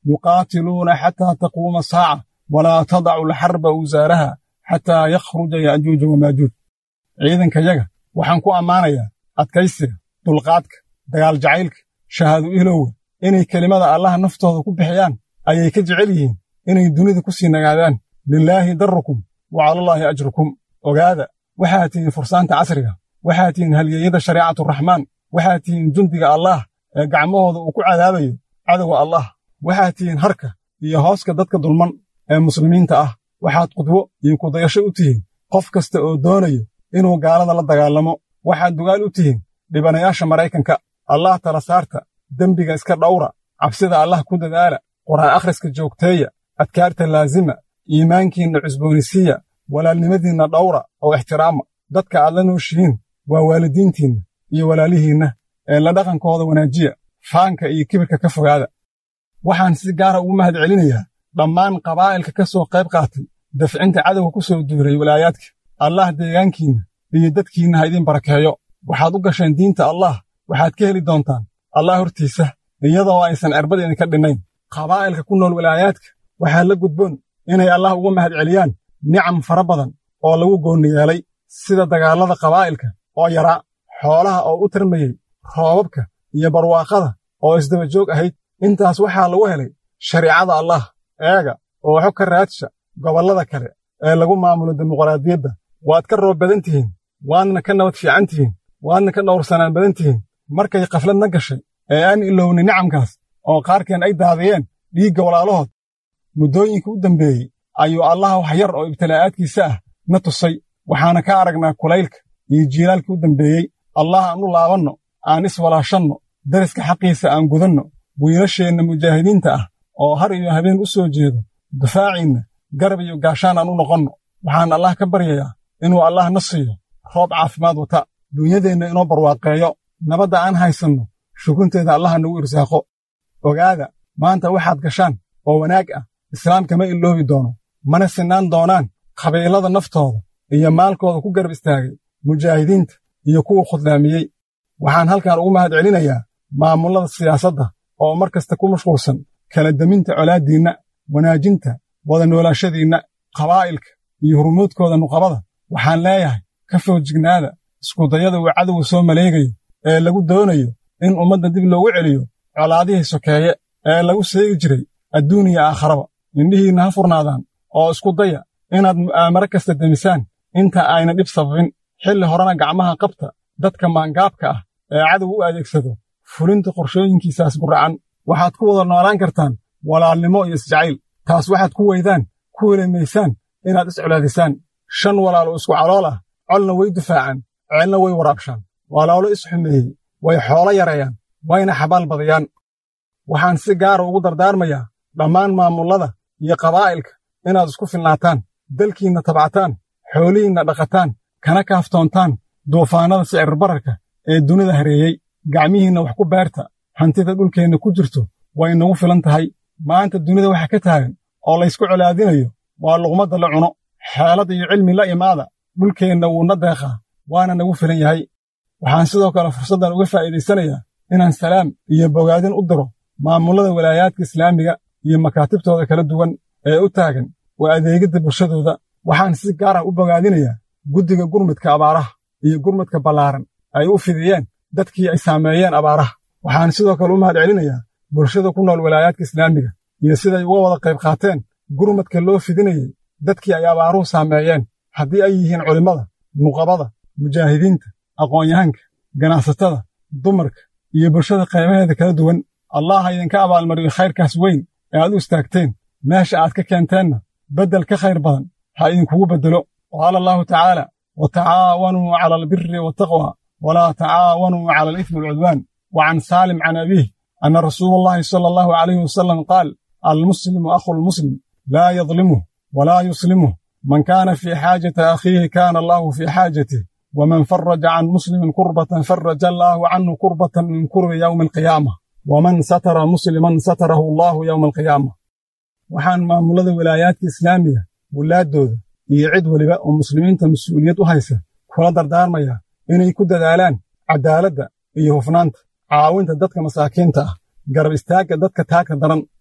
yuqaatiluuna xataa taquuma saaca walaa tadacu alxarba awsaaraha xataa yakhruja ya'juuja wamaajuuj ciidankayaga waxaan ku ammaanayaa adkaysiga dulqaadka dagaal jacaylka shahaadu ilowga inay kelimada allaha naftooda ku bixiyaan ayay ka jecel yihiin inay dunida ku sii nagaadaan lilaahi darukum wa calallaahi ajrukum ogaada waxaad tihiin fursaanta casriga waxaad tihiin halyeeyada shariicaturaxmaan waxaad tihiin jundiga allaah ee gacmahooda uu ku cadaabayo cadowga allah waxaad tihiin harka iyo hooska dadka dulman ee muslimiinta ah waxaad qudwo iyo kudayasho u tihiin qof kasta oo doonayo inuu gaalada la dagaalamo waxaad dugaal u tihiin dhibanayaasha maraykanka allah tala saarta dembiga iska dhawra cabsida allah ku dadaala qur'aan akhriska joogteeya adkaarta laazima iimaankiinna cusboonisiiya walaalnimadiinna dhawra oo ixtiraama dadka aad la nooshihiin waa waalidiintiinna iyo walaalihiinna ee la dhaqankooda wanaajiya faanka iyo kibirka ka fogaada waxaan si gaara ugu mahad celinayaa dhammaan qabaa'ilka ka soo qayb qaatay dafcinta cadowga ku soo duuray walaayaadka allah deegaankiinna iyo dadkiinna ha idiin barakeeyo waxaad u gasheen diinta allah waxaad ka heli doontaan allah hortiisa iyadoo aysan cirbad idinka dhinnayn qabaa'ilka ku nool walaayaadka waxaa la gudboon inay allah uga mahad celiyaan nicam fara badan oo lagu goonni yeelay sida dagaallada qabaa'ilka oo yaraa xoolaha oo u tarmayey roobabka iyo barwaaqada oo isdaba joog ahayd intaas waxaa lagu helay shariicada allah eega oo xog ka raadsha gobollada kale ee lagu maamulo dimuqraadiyadda waad ka roob badan tihiin waadna ka nabad fiican tihiin waadna ka dhowrsanaan badan tihiin markay khafladna gashay ee aan ilownay nicamkaas oo qaarkeen ay daadiyeen dhiigga walaalahood muddooyinka u dambeeyey ayuu allah wax yar oo ibtilaa'aadkiisa ah na tusay waxaana ka aragnaa kulaylka iyo jiilaalkii u dambeeyey allah aan u laabanno aan iswalaashanno dariska xaqiisa aan gudanno wiilasheenna mujaahidiinta ah oo har iyo habeen u soo jeedo difaaciinna garab iyo gaashaan aan u noqonno waxaan allah ka baryayaa inuu allah na siiyo roob caafimaad wata duunyadeenna inoo barwaaqeeyo nabadda aan haysanno shukunteeda allaha nagu irsaaqo ogaada maanta waxaad gashaan oo wanaag ah islaamka ma iloobi doono mana sinaan doonaan qabiilada naftooda iyo maalkooda ku garab istaagay mujaahidiinta iyo kuwa khudlaamiyey waxaan halkan ugu mahad celinayaa maamullada siyaasadda oo mar kasta ku mashquulsan kala deminta colaaddiinna wanaajinta wada noolaashadiinna qabaa'ilka iyo hurmuudkooda nuqabada waxaan leeyahay ka foojignaada iskudayada uu cadowga soo maleegayo ee lagu doonayo in ummadda dib loogu celiyo colaadihii sokeeye ee lagu seegi jiray adduun iyo aakharaba indhihiinna ha furnaadaan oo isku daya inaad mu'aamaro kasta demisaan inta ayna dhib sababin xilli horena gacmaha qabta dadka maangaabka ah ee cadow u adeegsado fulinta qorshooyinkiisaas guracan waxaad ku wada noolaan kartaan walaalnimo iyo isjacayl taas waxaad ku weydaan ku welemaysaan inaad iscolaadisaan shan walaalo isku calool ah colna way difaacaan ceelna way waraabshaan walaalo isxumeeyey way xoolo yareeyaan wayna xabaal badiyaan waxaan si gaara ugu dardaarmayaa dhammaan maamullada iyo qabaa'ilka inaad isku filnaataan dalkiinna tabcataan xoolihiinna dhaqataan kana kaaftoontaan duufaannada sicirbararka ee dunida hareeyey gacmihiinna wax ku beerta hantida dhulkeenna ku jirto way nagu filan tahay maanta dunida waxa ka taagan oo laysku colaadinayo waa luqmadda la cuno xeelad iyo cilmi la imaada dhulkeenna wuuna deeqaa waana nagu filan yahay waxaan sidoo kale fursaddan uga faa'iidaysanayaa inaan salaam iyo bogaadin u diro maamullada walaayaadka islaamiga iyo makaatibtooda kala duwan ee u taagan waa adeegidda bulshadooda waxaan si gaar ah u bogaadinayaa guddiga gurmudka abaaraha iyo gurmudka ballaaran ay u fidiyeen dadkii ay saameeyeen abaaraha waxaan sidoo kale u mahad celinayaa bulshada ku nool walaayaadka islaamiga iyo siday uga wada qayb qaateen gurmadka loo fidinayey dadkii ay abaaruhu saameeyeen haddii ay yihiin culimmada nuqabada mujaahidiinta aqoon-yahanka ganacsatada dumarka iyo bulshada qaybaheeda kala duwan allah ha idinka abaalmariyo khayrkaas weyn ee aad u istaagteen meesha aad ka keenteenna beddel ka khayr badan ha idinkugu beddelo qaala allahu tacaala wa tacaawanuu cala albiri waataqwa walaa tacaawanuu cala alithmi walcudwaan wa can saalim can abiih anna rasuula allahi sala allahu calayhi wasalam qaal almuslimu akhu lmuslim laa yadlimuh walaa yuslimuh man kaana fii xaajati akhiihi kaana allahu fii xaajatih waman faraja can muslimin kurbatan faraja allaahu canhu kurbatan min kurbi yowmi alqiyaamah waman satara musliman satarahu allaahu yowma alqiyaamah waxaan maamullada walaayaadka islaamiga wulaaddooda iyo cid weliba oo muslimiinta mas-uuliyad u haysa kula dardaarmayaa inay ku dadaalaan caddaaladda iyo hufnaanta caawinta dadka masaakiinta ah garab istaagga dadka taagta daran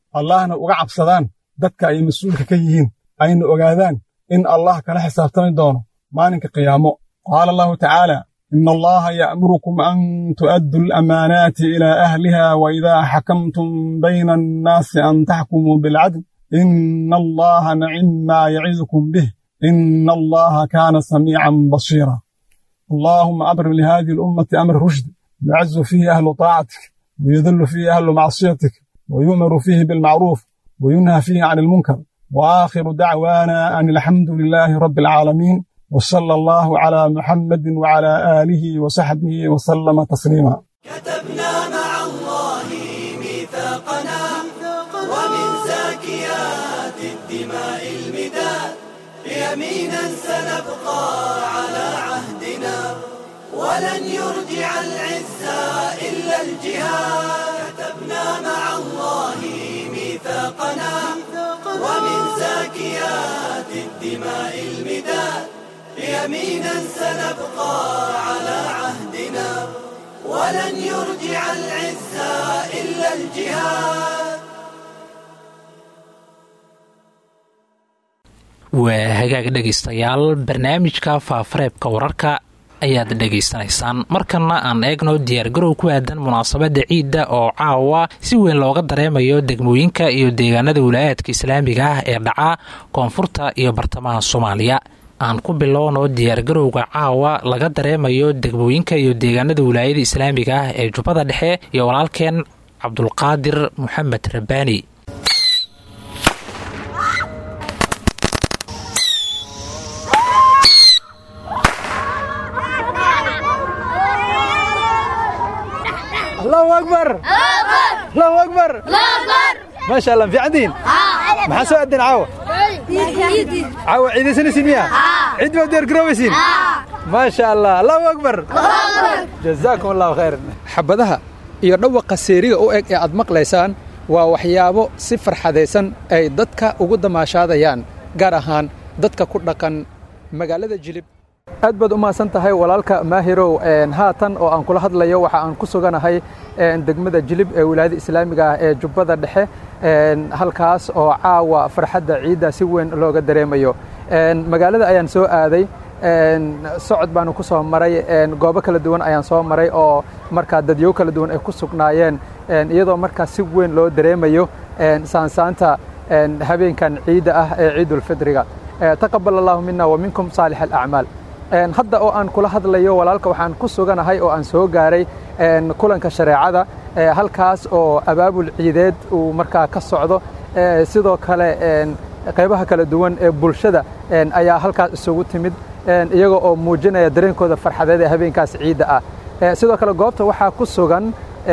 allahna uga cabsadaan dadka ay mas-uulka ka yihiin ayna ogaadaan in allah kala xisaabtami doono maalinka qiyaamo qaala allahu tacaala ina allaha ya'murukum an tu'addu alamaanaati ilaa ahliha wa idaa xakamtum bayna annaasi an taxkumuu bilcadl ina allaha nacim maa yacidukum bih ina allaha kaana samiican basiira اللهم أبرم لهذه الأمة أمر رشد يعز فيه أهل طاعتك ويذل فيه أهل معصيتك ويؤمر فيه بالمعروف وينهى فيه عن المنكر وآخر دعوانا أن الحمد لله رب العالمين وصلى الله على محمد وعلى آله وصحبه وسلم تسليما كتبنا مع الله ميثاقنا ومن زاكيات الدماء المداد يمينا سنبقى على عهدنا ولن يرجع العزة إلا الجهاد كتبنا مع الله ميثاقنا ومن زاكيات الدماء المداد يمينا سنبقى على عهدنا ولن يرجع العزة إلا الجهاد waa hagaag dhegaystayaal barnaamijka faafareebka wararka ayaad dhegaysanaysaan markana aan eegno diyaargarow ku aadan munaasabadda ciidda oo caawa si weyn looga dareemayo degmooyinka iyo deegaanada wilaayaadka islaamiga ah ee dhaca koonfurta iyo bartamaha soomaaliya aan ku bilowno diyaargarowga caawa laga dareemayo degmooyinka iyo deegaanada wilaayada islaamiga ah ee jubbada dhexe iyo walaalkeen cabdulqaadir maxamed rabbaani الله اكبر الله اكبر ما شاء الله في عندين maxaa soo aadeen caawa caawa ciidaysanaysiin miya cid baa diyaar garoobeysiin maasha allah allahu akbar jazaakum allahu khayr xabadaha iyo dhawaqa seeriga u eg ee aad maqlaysaan waa waxyaabo si farxadaysan ay dadka ugu damaashaadayaan gaar ahaan dadka ku dhaqan magaalada jilib aad baad u mahadsan tahay walaalka maahirow haatan oo aan kula hadlayo waxa aan ku suganahay degmada jilib ee wilaayada islaamiga ah ee jubbada dhexe halkaas oo caawa farxadda ciidda si weyn looga dareemayo magaalada ayaan soo aaday socod baanu ku soo maray goobo kala duwan ayaan soo maray oo markaa dadyo kala duwan ay ku sugnaayeen iyadoo markaa si weyn loo dareemayo saansaanta habeenkan ciidda ah ee ciidulfidriga taqabal allahu mina wa minkum saalix alacmaal hadda oo aan kula hadlayo walaalka waxaan ku suganahay oo aan soo gaaray kulanka shareecada halkaas oo abaabul ciideed uu markaa ka socdo sidoo kale qaybaha kala duwan ee bulshada ayaa halkaas isugu timid iyaga oo muujinaya dareenkooda farxadeed ee habeenkaas ciidda ah sidoo kale goobta waxaa ku sugan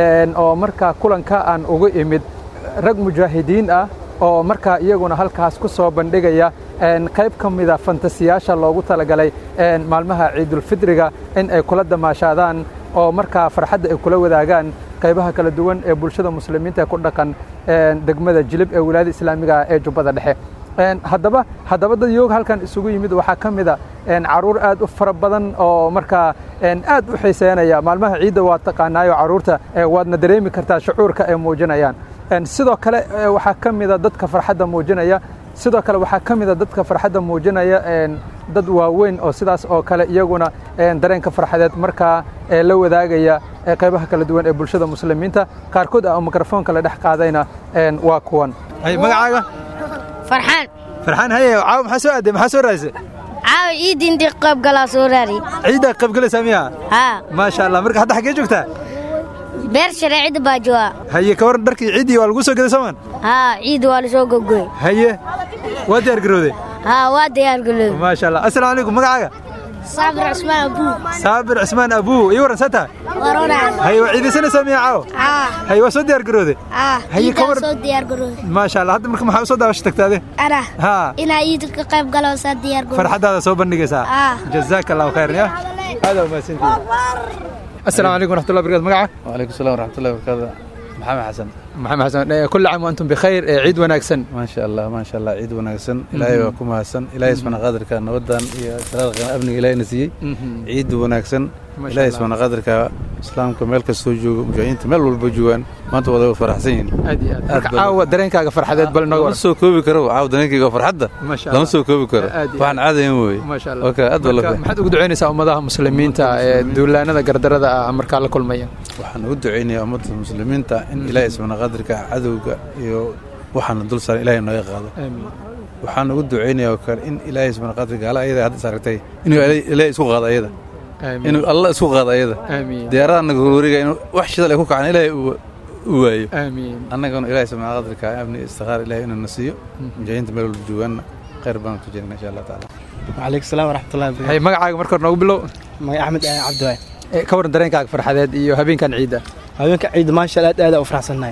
oo markaa kulanka aan ugu imid rag mujaahidiin ah oo markaa iyaguna halkaas ku soo bandhigaya qayb ka mida fantasiyaasha loogu talagalay maalmaha ciidulfidriga in ay kula damaashaadaan oo markaa farxadda ay kula wadaagaan qaybaha kala duwan ee bulshada muslimiinta ee ku dhaqan degmada jilib ee wilaayada islaamiga ee jubbada dhexe haddaba haddaba dad yoog halkan isugu yimid waxaa ka mida caruur aad u fara badan oo markaa aad u xiiseynaya maalmaha ciidda waa taqaanaayo caruurta waadna dareemi kartaa shucuurka ay muujinayaan sidoo kale waxaa ka mida dadka farxadda muujinaya sidoo kale waxaa ka mida dadka farxadda muujinaya dad waaweyn oo sidaas oo kale iyaguna dareenka farxadeed markaa la wadaagaya qaybaha kala duwan ee bulshada muslimiinta qaarkood ah oo mikrofoonka la dhex qaadayna waa kuwan magacaaga farxaan farxaan haye caawa maxaa soo aaday maxaa soo raadisay caawa ciidii intii qayb galaa soo raari ciiddaa qayb galaysaa miya haa maasha allah marka hadda xaggee joogtaa beer shareecida baa jooga haye ka waran dharkii ciiddii waa lagu soo gaday soomaan haa ciid waa la soo gogoy haye waa diyaar garowday haa waa diyaar galooy maasha allah assalaamu calaykum magacaaga saabir cusmaan abuu saabir cismaan abuu ii waran saa tahay warona haye waa ciidaysanaysaa miya caawa haa haye waa soo diyaar garowday haa Haye, ka ciidaa waran- soo diyaar garooy maasha allah hadda marka maxaa u soo daawasho tagtaade ana haa inaa ciid ka qayb galo saa diyaar garooy farxaddaada soo bandhigaysaa Ah. jazaaka allahu khayran ya aada umahadsantihiin assalaamu calaykum waraxmatullahi barakaatu magaca وعليكم السلام ورحمة الله وبركاته محمد حسن maxamed xasan eh, kulli caam wa antum bikhayr eh, ciid wanaagsan ما شاء الله ما شاء الله عيد وناغسن إلهي وكم هسن إلهي سبحانه قادرك نودان يا سلام أبني إلهي نسي عيد وناغسن ما شاء إلهي الله. سبحانه قادرك islaamka meel kastoo joogo mujaahidiinta meel walba joogaan maanta wada faraxsan yihiin aad iyo aad marka caawa dareenkaaga farxadeed bal inooga lama waran soo koobi karo caawa dareenkayga farxadda Masha lama Allah. soo koobi karo Aad iyo waxaan caadayn weye maasha allah Okay, aad baa loo Marka fahmay. maxaad ugu ducaynaysaa ummadaha muslimiinta ee duulaanada gardarada ah markaa la kulmaya waxaan ugu ducaynayaa ummadda muslimiinta in ilaahay subxaana qadirka cadowga iyo waxaana dul saaran ilaahay nooga qaado aamiin waxaan ugu ducaynayaa oo kale in ilaahay subxaana qadirka gaala ayada hadda saaragtay inuu ilaahay isku qaado ayada aamiin inuu alla isku qaado ayada aamiin diyaaradaha naga horwareegaya inuu wax shidal ay ku kacaan ilaahay uu- uu waayo aamiin annagana ilaahay subxaana qadirka amni istikhaar ilaahay inuu na siiyo mujaahidiinta meel walba joogaanna khayr baan ku jirna insha allah tacaala وعليكم السلام ورحمة الله وبركاته hay magacaaga marka hore noogu bilow ماي أحمد آه، عبد الواحد Ee, ka waran dareenkaaga farxadeed iyo habeenkan ciidda هذيك عيد ما شاء الله أداء وفرح سناي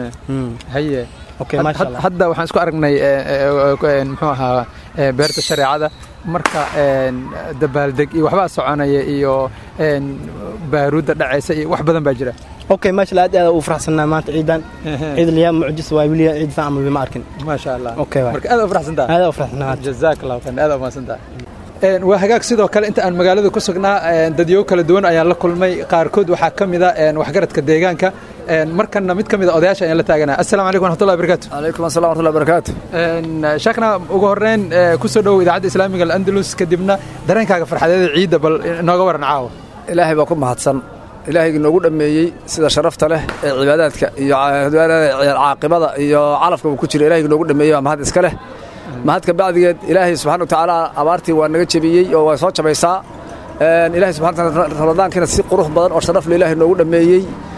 haye أوكي ما شاء Had- الله hadda waxaan isku aragnay ee, ee, ee, muxuu ahaa ee, beerta shareecada marka een, dabaaldeg iyo waxbaa soconaya iyo een, baaruudda dhacaysa iyo wax badan baa jira أوكي ما شاء الله أداء وفرح سناي مانت عيدان عيد اليوم معجز وايبليا عيد فاهم بما أركن ما sha allah أوكي واي marka aad u faraxsantaha هذا وفرح سناي jazaak allahu khayr aad u mahadsantaha Een, waa hagaag sidoo kale inta aan magaalada ku sugnaa een, dadyo kala duwan ayaan la kulmay qaarkood waxaa ka mid a een, waxgaradka deegaanka een, markanna mid ka mid a odayaasha ayaan la taaganaa assalaamu calaykum waraxmatullahi wabarakaatu عليكم السلام ورحمة الله وبركاته Een, sheekhna ugu horeyn ee, ku soo dhowow idaacadda islaamiga alandalus kadibna dareenkaaga farxadeeda ciidda bal inooga waran caawa ilaahay baa ku mahadsan ilaahaygi noogu dhammeeyey sida sharafta leh ee cibaadaadka iyo ca- caaqibada iyo calafka uu ku jiro ilaahaygi noogu dhammeeyey waa mahad iska leh mahadka bacdigeed ilaahay subxaana wa tacaala abaartii waa naga jebiyey oo waa soo jabaysaa Een, ilaahay subxana wa tacaala ramadaankiina si qurux badan oo sharaf leh ilaahay noogu dhammeeyey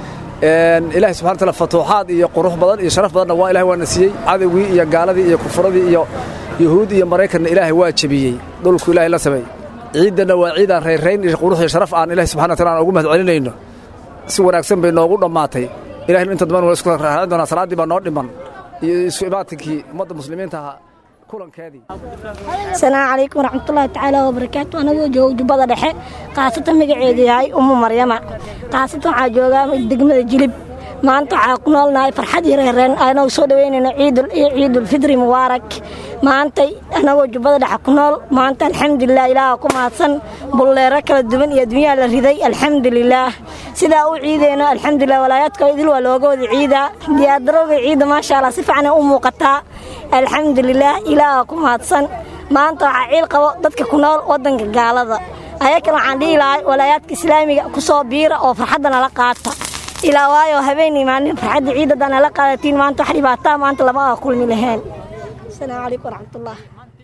Een, ilaahay subxana wa tacaala fatuuxaad iyo qurux badan iyo sharaf badanna waa ilahay waana siiyey cadowgii iyo gaaladii iyo kufuradii iyo yuhuud iyo maraykanna ilaahay waa jebiyey dhulku ilaahay la sameeyey ciiddana waa ciidaan rayrayn iyo qurux iyo sharaf aan ilahi subxana wa taala aan ugu mahad celinayno si wanaagsan bay noogu dhammaatay ilahina inta damban waa isku raadin doonaa salaaddii baa noo dhiman iyo isu imaatinkii ummadda muslimiinta ahaa kulankeedii asalaamu calaykum waraxmatullaahi tacaala wabarakaatu anagoo jooga jubbada dhexe khaasatan magaceedu yahay ummu maryama khaasatan waxaa joogaa degmada jilib maanta waxaa ku noolnahay farxad iyo reereen anagoo soo dhaweynayno ciidul iyo ciidulfidri mubaarak maantay anagoo jubbada dhexe ku nool maanta alxamdulilah ilaaha ku mahadsan bulleero kala duwan iyo adduunyaha la riday alxamdulilaah sidaa u ciideyno alxamdulilah walaayaadka idil waa looga wada ciidaa diyaardarowga ciidda maasha allah si fiican ay u muuqataa alxamdulilah ilaaha ku mahadsan maanta waxaa ciil qabo dadka ku nool waddanka gaalada ayakan waxaan dhihi lahay walaayaadka islaamiga ku soo biira oo farxadda nala qaata ilaa waayo habeenii maalin farxadda ciidada nala qaadatiin maanta wax dhibaataa maanta lama aa kulmi laheen asalaamu calaykum waraxmatullah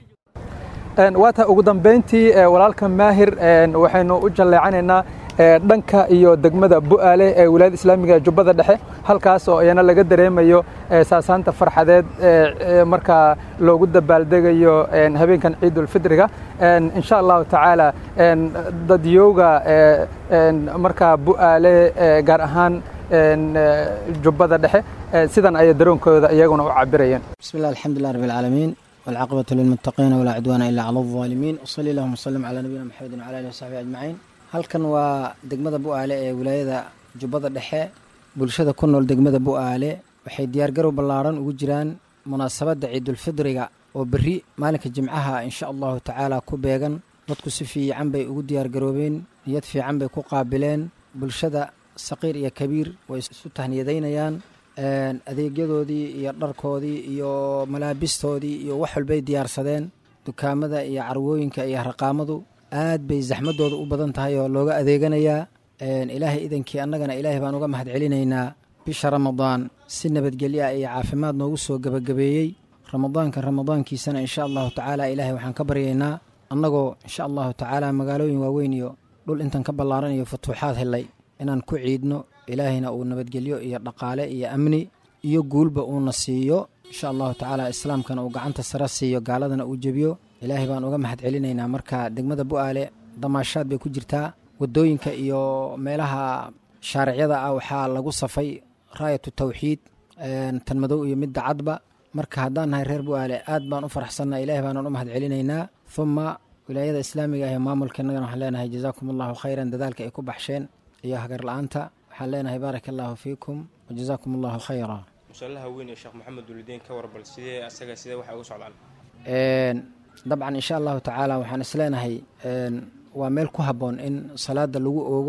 Een, waa tahay ugu dambeyntii ee, walaalka maahir een, waxaynu u jalleecanaynaa ee, dhanka iyo degmada bu'aale ee wilaayada islaamiga ee jubbada dhexe halkaas oo iyana laga dareemayo ee, saasaanta farxadeed ee, ee, markaa loogu dabaaldegayo een, habeenkan ciidulfidriga Een, insha allahu tacaala een, dadyowga ee, een, markaa bu'aale ee, gaar ahaan een, ee, jubbada dhexe ee, sidan ayay daroonkooda iyaguna u cabirayeen بسم الله الحمد لله رب العالمين والعاقبة للمتقين ولا عدوان إلا على الظالمين وصلي اللهم وسلم على نبينا محمد وعلى آله وصحبه أجمعين halkan waa degmada bu'aale ee wilaayada jubbada dhexe bulshada ku nool degmada bu'aale waxay diyaargarow ballaaran ugu jiraan munaasabadda ciidulfidriga oo berri maalinka jimcaha insha allahu tacaala ku beegan dadku si fiican bay ugu diyaargaroobeen niyad fiican bay ku qaabileen bulshada saqiir iyo kabiir way isu tahniyadaynayaan een, adeegyadoodii iyo dharkoodii iyo malaabistoodii iyo wax walbay diyaarsadeen dukaamada iyo carwooyinka iyo raqaamadu aad bay zaxmadooda u badan tahay oo looga adeeganayaa Een, ilaahay idankii annagana ilaahay baan uga mahad celinaynaa bisha ramadaan si nabadgelyo ah iyo caafimaad noogu soo gebagabeeyey ramadaanka ramadaankiisana insha allahu tacaala ilaahay waxaan ka baryaynaa annagoo insha allahu tacaala magaalooyin waaweyn iyo dhul intan ka ballaaran iyo futuuxaad helay inaan ku ciidno ilaahayna uu nabadgelyo iyo dhaqaale iyo amni iyo guulba uuna siiyo insha allahu tacaala islaamkana uu gacanta sare siiyo gaaladana uu jebiyo ilaahay baan uga mahad celinaynaa marka degmada bu'aale damaashaad bay ku jirtaa waddooyinka iyo meelaha shaaricyada ah waxaa lagu safay raayatu tawxiid een, tan madow iyo midda cadba marka haddaan nahay reer bu'aale aad baan u faraxsannaa ilaahay baanan u mahad celinaynaa uma wilaayada islaamiga ah ee maamulkeennagana waxaan leenahay jazaakum allahu khayran dadaalka ay ku baxsheen iyo hagar la'aanta waxaan leenahay baaraka allahu fiikum wajazaakum allahu khayra musallaha weyn ee sheekh maxamed dulidiin ka warbal sidee asaga sidee waxa ugu socdaan Een, dabcan insha allahu tacaala waxaan isleenahay een, waa meel ku habboon in salaada lagu oogo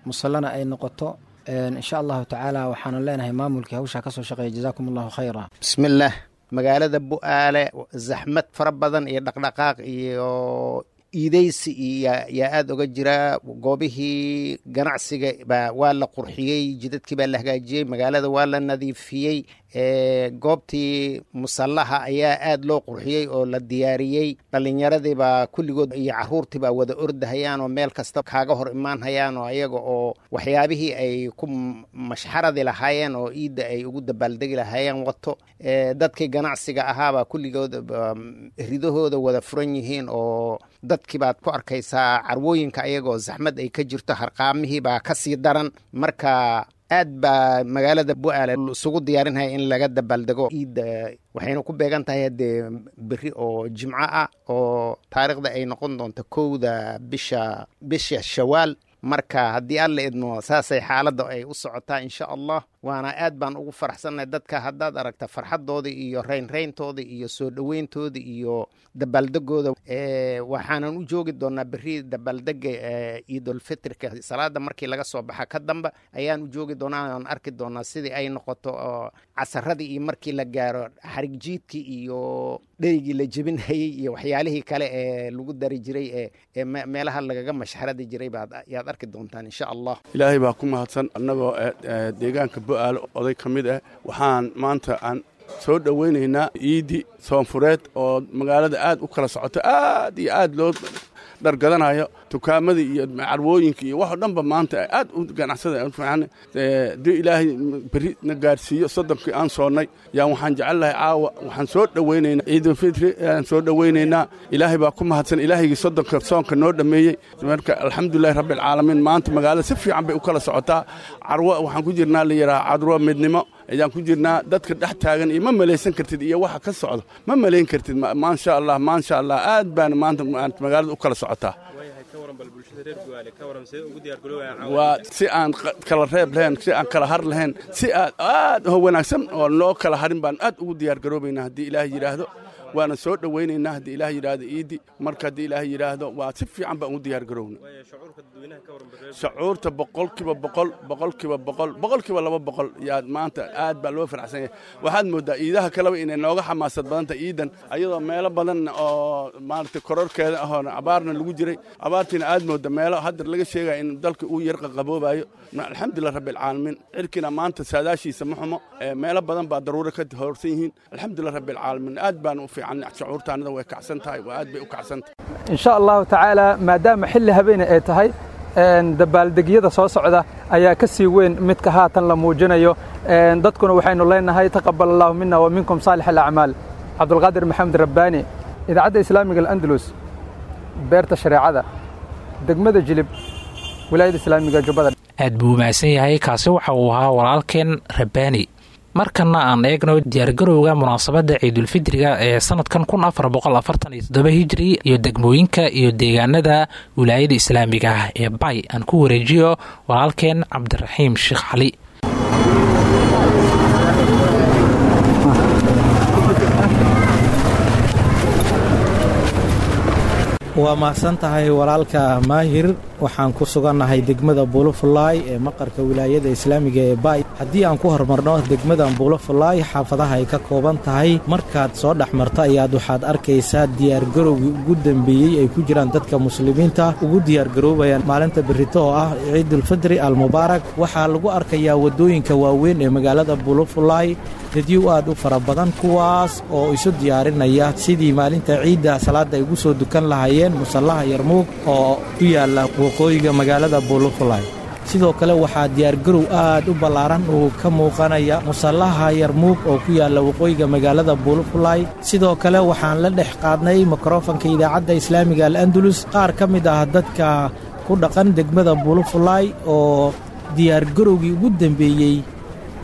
musallana ay noqoto insha allahu tacaala waxaanu leenahay maamulkii hawshaa kasoo shaqeeya jazaakum allahu khayra bismillaah magaalada bu'aale zaxmad fara badan iyo dhaqdhaqaaq iyo iideysi iyo yaa aada oga jira goobihii ganacsiga baa waa la qurxiyey jidadkii baa la hagaajiyey magaalada waa la nadiifiyey goobtii musallaha ayaa aada loo qurxiyey oo la diyaariyey dhallinyaradiibaa kulligood iyo caruurtiibaa wada ordahayaan oo meel kasta kaaga hor imaan hayaan oo ayaga oo waxyaabihii ay ku mashxaradi lahaayeen oo iidda ay ugu dabaaldegi lahaayeen wato dadkii ganacsiga ahaabaa kulligood ridahooda wada furan yihiin oo dadkii baad ku arkaysaa carwooyinka ayagoo zaxmad ay ka jirto harqaamihii baa ka sii daran marka aad baa magaalada bu'aale isugu diyaarinaya in laga dabaaldego iidda waxayna ku beegan tahay haddee beri oo jimco ah oo taariikhda ay noqon doonto kowda bisha bisha shawaal marka haddii alla idmo saasay xaaladda ay u socotaa insha allah waana aad baan ugu faraxsannahay dadka haddaad aragta farxaddooda iyo raynrayntooda iyo soo dhoweyntooda iyo dabaaldegooda waxaanan u joogi doonaa beri dabaaldega ciidulfitrika salaada markii laga soo baxa ka damba ayaan u joogi doonaa aan arki doonaa sidii ay noqoto oo casaradii iyo markii la gaaro xarig jiidkii iyo dherigii la jebinhayey iyo waxyaalihii kale ee lagu dari jiray ee meelaha lagaga mashxaradi jiray baad yaad arki doontaan insha allah ilaahay baa ku mahadsan annagoo deegaanka bu'aalo oday ka mid ah waxaan maanta aan soo dhowaynaynaa iidi soonfureed oo magaalada aad u kala socoto aad iyo aad loo dhargadanayo tukaamadii iyo carwooyinka iyo waxoo dhanba maanta aad u ganacsada fiican dee ilaahay beri na gaarsiiyo soddonkii aan soonnay yaan waxaan jecel lahay caawa waxaan soo dhowaynaynaa ciidulfitri aan soo dhowaynaynaa ilaahay baa ku mahadsan ilaahaygii soddonka soonka noo dhammeeyey marka alxamdulilahi rabbialcaalamiin maanta magaalada si fiican bay u kala socotaa carwo waxaan ku jirnaa la yidhaha carwo midnimo ayaan ku jirnaa dadka dhex taagan iyo ma malaysan kartid iyo waxa ka socdo ma malayn kartid maasha allah maasha allah aad baana maanta magaalada u kala socotaa waa si aan kala reeb lahayn si aan kala har lahayn si aad aad oo wanaagsan oo loo kala harin baan aad ugu diyaar garoobaynaa haddii ilaah yidhaahdo waana soo dhowaynaynaa haddii ilaah yidhaahdo iidi marka haddii ilaah yidhaahdo waa si fiican baan ugu diyaar garoowna shucuurta boqolkiiba boqol boqolkiiba boqol boqolkiiba laba boqol yaa maanta aad baa loo faraxsan yahay waxaad mooddaa iidaha kaleba inay nooga xamaasad badanta iidan ayadoo meelo badan oo maaragtay kororkeeda ahoona abaarna lagu jiray abaartiina aad moodda meelo hadda laga sheegaya in dalka uu yarqa qaboobayo alxamdulilah rabbialcaalamiin cirkiina maanta saadaashiisa ma xumo meelo badan baa daruuro ka horsan yihiin alxamdulilah rabbialcaalamiin aad baan u fiican shucuurtaanada way kacsan tahay waa aad bay u kacsan tahay insha allahu tacaala maadaama xilli habeene ay tahay dabaaldegyada soo socda ayaa ka sii weyn midka haatan la muujinayo dadkuna waxaynu leenahay taqabal allahu mina wa minkum saalix alacmaal cabdulqaadir maxamed rabbaani idaacadda islaamiga alandalus beerta shareecada degmada jilib wilaayada islaamiga jubbada aad buu umahadsan yahay kaasi waxa uu ahaa walaalkeen rabbaani markana aan eegno diyaargarowga munaasabadda ciidulfidriga ee sanadkan kun afar boqol afartan iyo toddoba hijri iyo degmooyinka iyo deegaanada wilaayada islaamiga ah ee bay aan ku wareejiyo walaalkeen cabdiraxiim sheekh cali waa mahadsan tahay walaalka maahir waxaan ku sugannahay degmada buulofulaay ee maqarka wilaayada islaamiga ee baay haddii aan ku horumarno degmadan buulofulaay xaafadaha ay ka kooban tahay markaad soo dhex marto ayaad waxaad arkaysaa diyaargarowgii ugu dembeeyey ay ku jiraan dadka muslimiinta ugu diyaargaroobayaan maalinta berrito oo ah ciidulfidri almubaarak waxaa lagu arkayaa waddooyinka waaweyn ee magaalada buulofulaay dadyow aad u fara badan kuwaas oo isu diyaarinaya sidii maalinta ciidda salaadda ay ugu soo dukan lahaayeen musallaha yarmuug oo ku yaalla waqooyiga magaalada buulufulay sidoo kale waxaa diyaargarow aad u ballaaran uu ka muuqanaya musallaha yarmuug oo ku yaalla waqooyiga magaalada buulufulay sidoo kale waxaan la dhex qaadnay mikrofanka idaacadda islaamiga al'andulus qaar ka mid ah dadka ku dhaqan degmada buulufulay oo diyaargarowgii ugu dembeeyey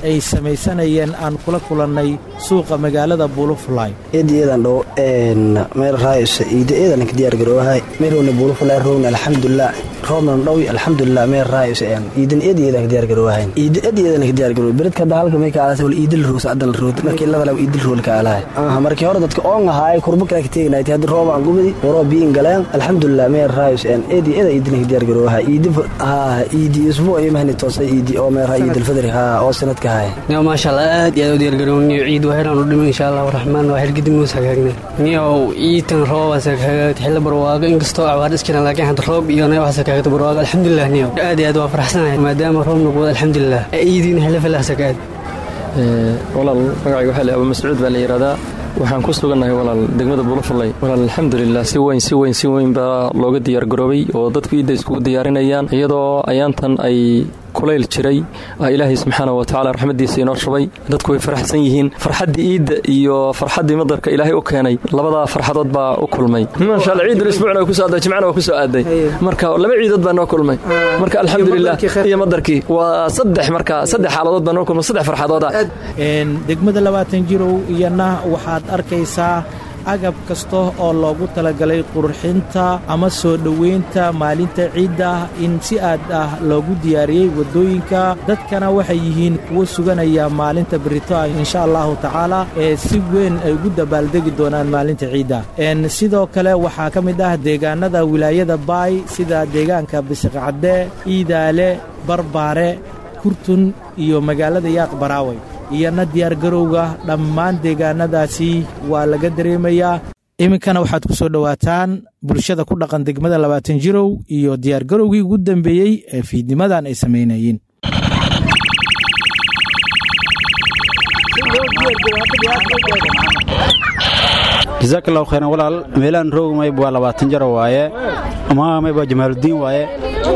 ay samaysanayeen aan kula kulannay suuqa magaalada buulufulay eedayeedan dhow meel raayisa iida eedanka diyaar garoowahay meelowna buulufulay rowna alxamdulilah roobnan dhowi alxamdulilah meel raayisa iidan eedayeedanka diyaar garoowahay iida eedayeedanka diyaar garoow beredka hadda halka may ka aalahay wal iidil roos adan rood markii la walaw iidil rool ka aalahay aha markii hore dadka oon ahaay kurba kale ka teegnay hadda roob aan gubadi waroo biin galeen alxamdulilah meel raayisa eedi eeda iidanka diyaar garoowahay iidi ha iidi isbuuc iyo mahni toosay iidi oo meel raay iidil fadri ha oo sanadka hay niyo maasha allah aad iyo aad u diyaar garoowniyo ciid wahelaan u dhiman insha allah raxmaan waa xilgidi muus hagaagnay niyo iitan roobaas hagaagta xilli barwaago inkastoo abaar iskina laakiin hadda roob iyo neebaas hagaagta barwaago alxamdulilah niyo aad iyo aad waa faraxsanahay maadaama roob noqdo alxamdulilah iidiina xilli filaasa ka aad walaal magacayga waxaa la abu mascuud baa la yidhahdaa waxaan ku sugannahay walaal degmada buulafallay walaal alxamdulilah si weyn si weyn si weyn baa looga diyaargaroobay oo dadku iidda iskugu diyaarinayaan iyadoo ayaantan ay kulayl jiray ilaahay subxaana wa tacala raxmadiisa inoo shubay dadku way faraxsan yihiin farxaddii iidda iyo farxaddii madarka ilaahay u keenay labadaa farxadood baa u kulmay maasha alla ciidul isbuucna waa kusoo aaday jimcana waa kusoo aaday marka laba ciidood baa noo kulmay marka alxamdulilah iyo madarkii waa saddex marka saddex xaaladood baa noo kulmay saddex farxadooda degmada labaatan jirow iyana waxaad arkaysaa agab kasta oo loogu talagalay qurxinta ama soo dhoweynta maalinta ciidda in si aad ah loogu diyaariyey waddooyinka dadkana waxay yihiin kuwo suganaya maalinta berito ah insha allahu tacaala ee si weyn ay ugu dabaaldegi doonaan maalinta ciidda sidoo kale waxaa ka mid ah deegaanada wilaayada baay sida deegaanka bisiqcadde iidaale barbaare kurtun iyo magaalada yaaq baraaway iyana diyaargarowga dhammaan deegaanadaasi waa laga dareemayaa iminkana waxaad ku soo dhowaataan bulshada ku dhaqan degmada labaatan jirow iyo diyaargarowgii ugu dambeeyey ee fiidnimadan ay samaynayeen jazaak allahu khayran walaal meelaan roog mayb waa labaatan jaro waaye ama mayb waa jamaaludiin waaye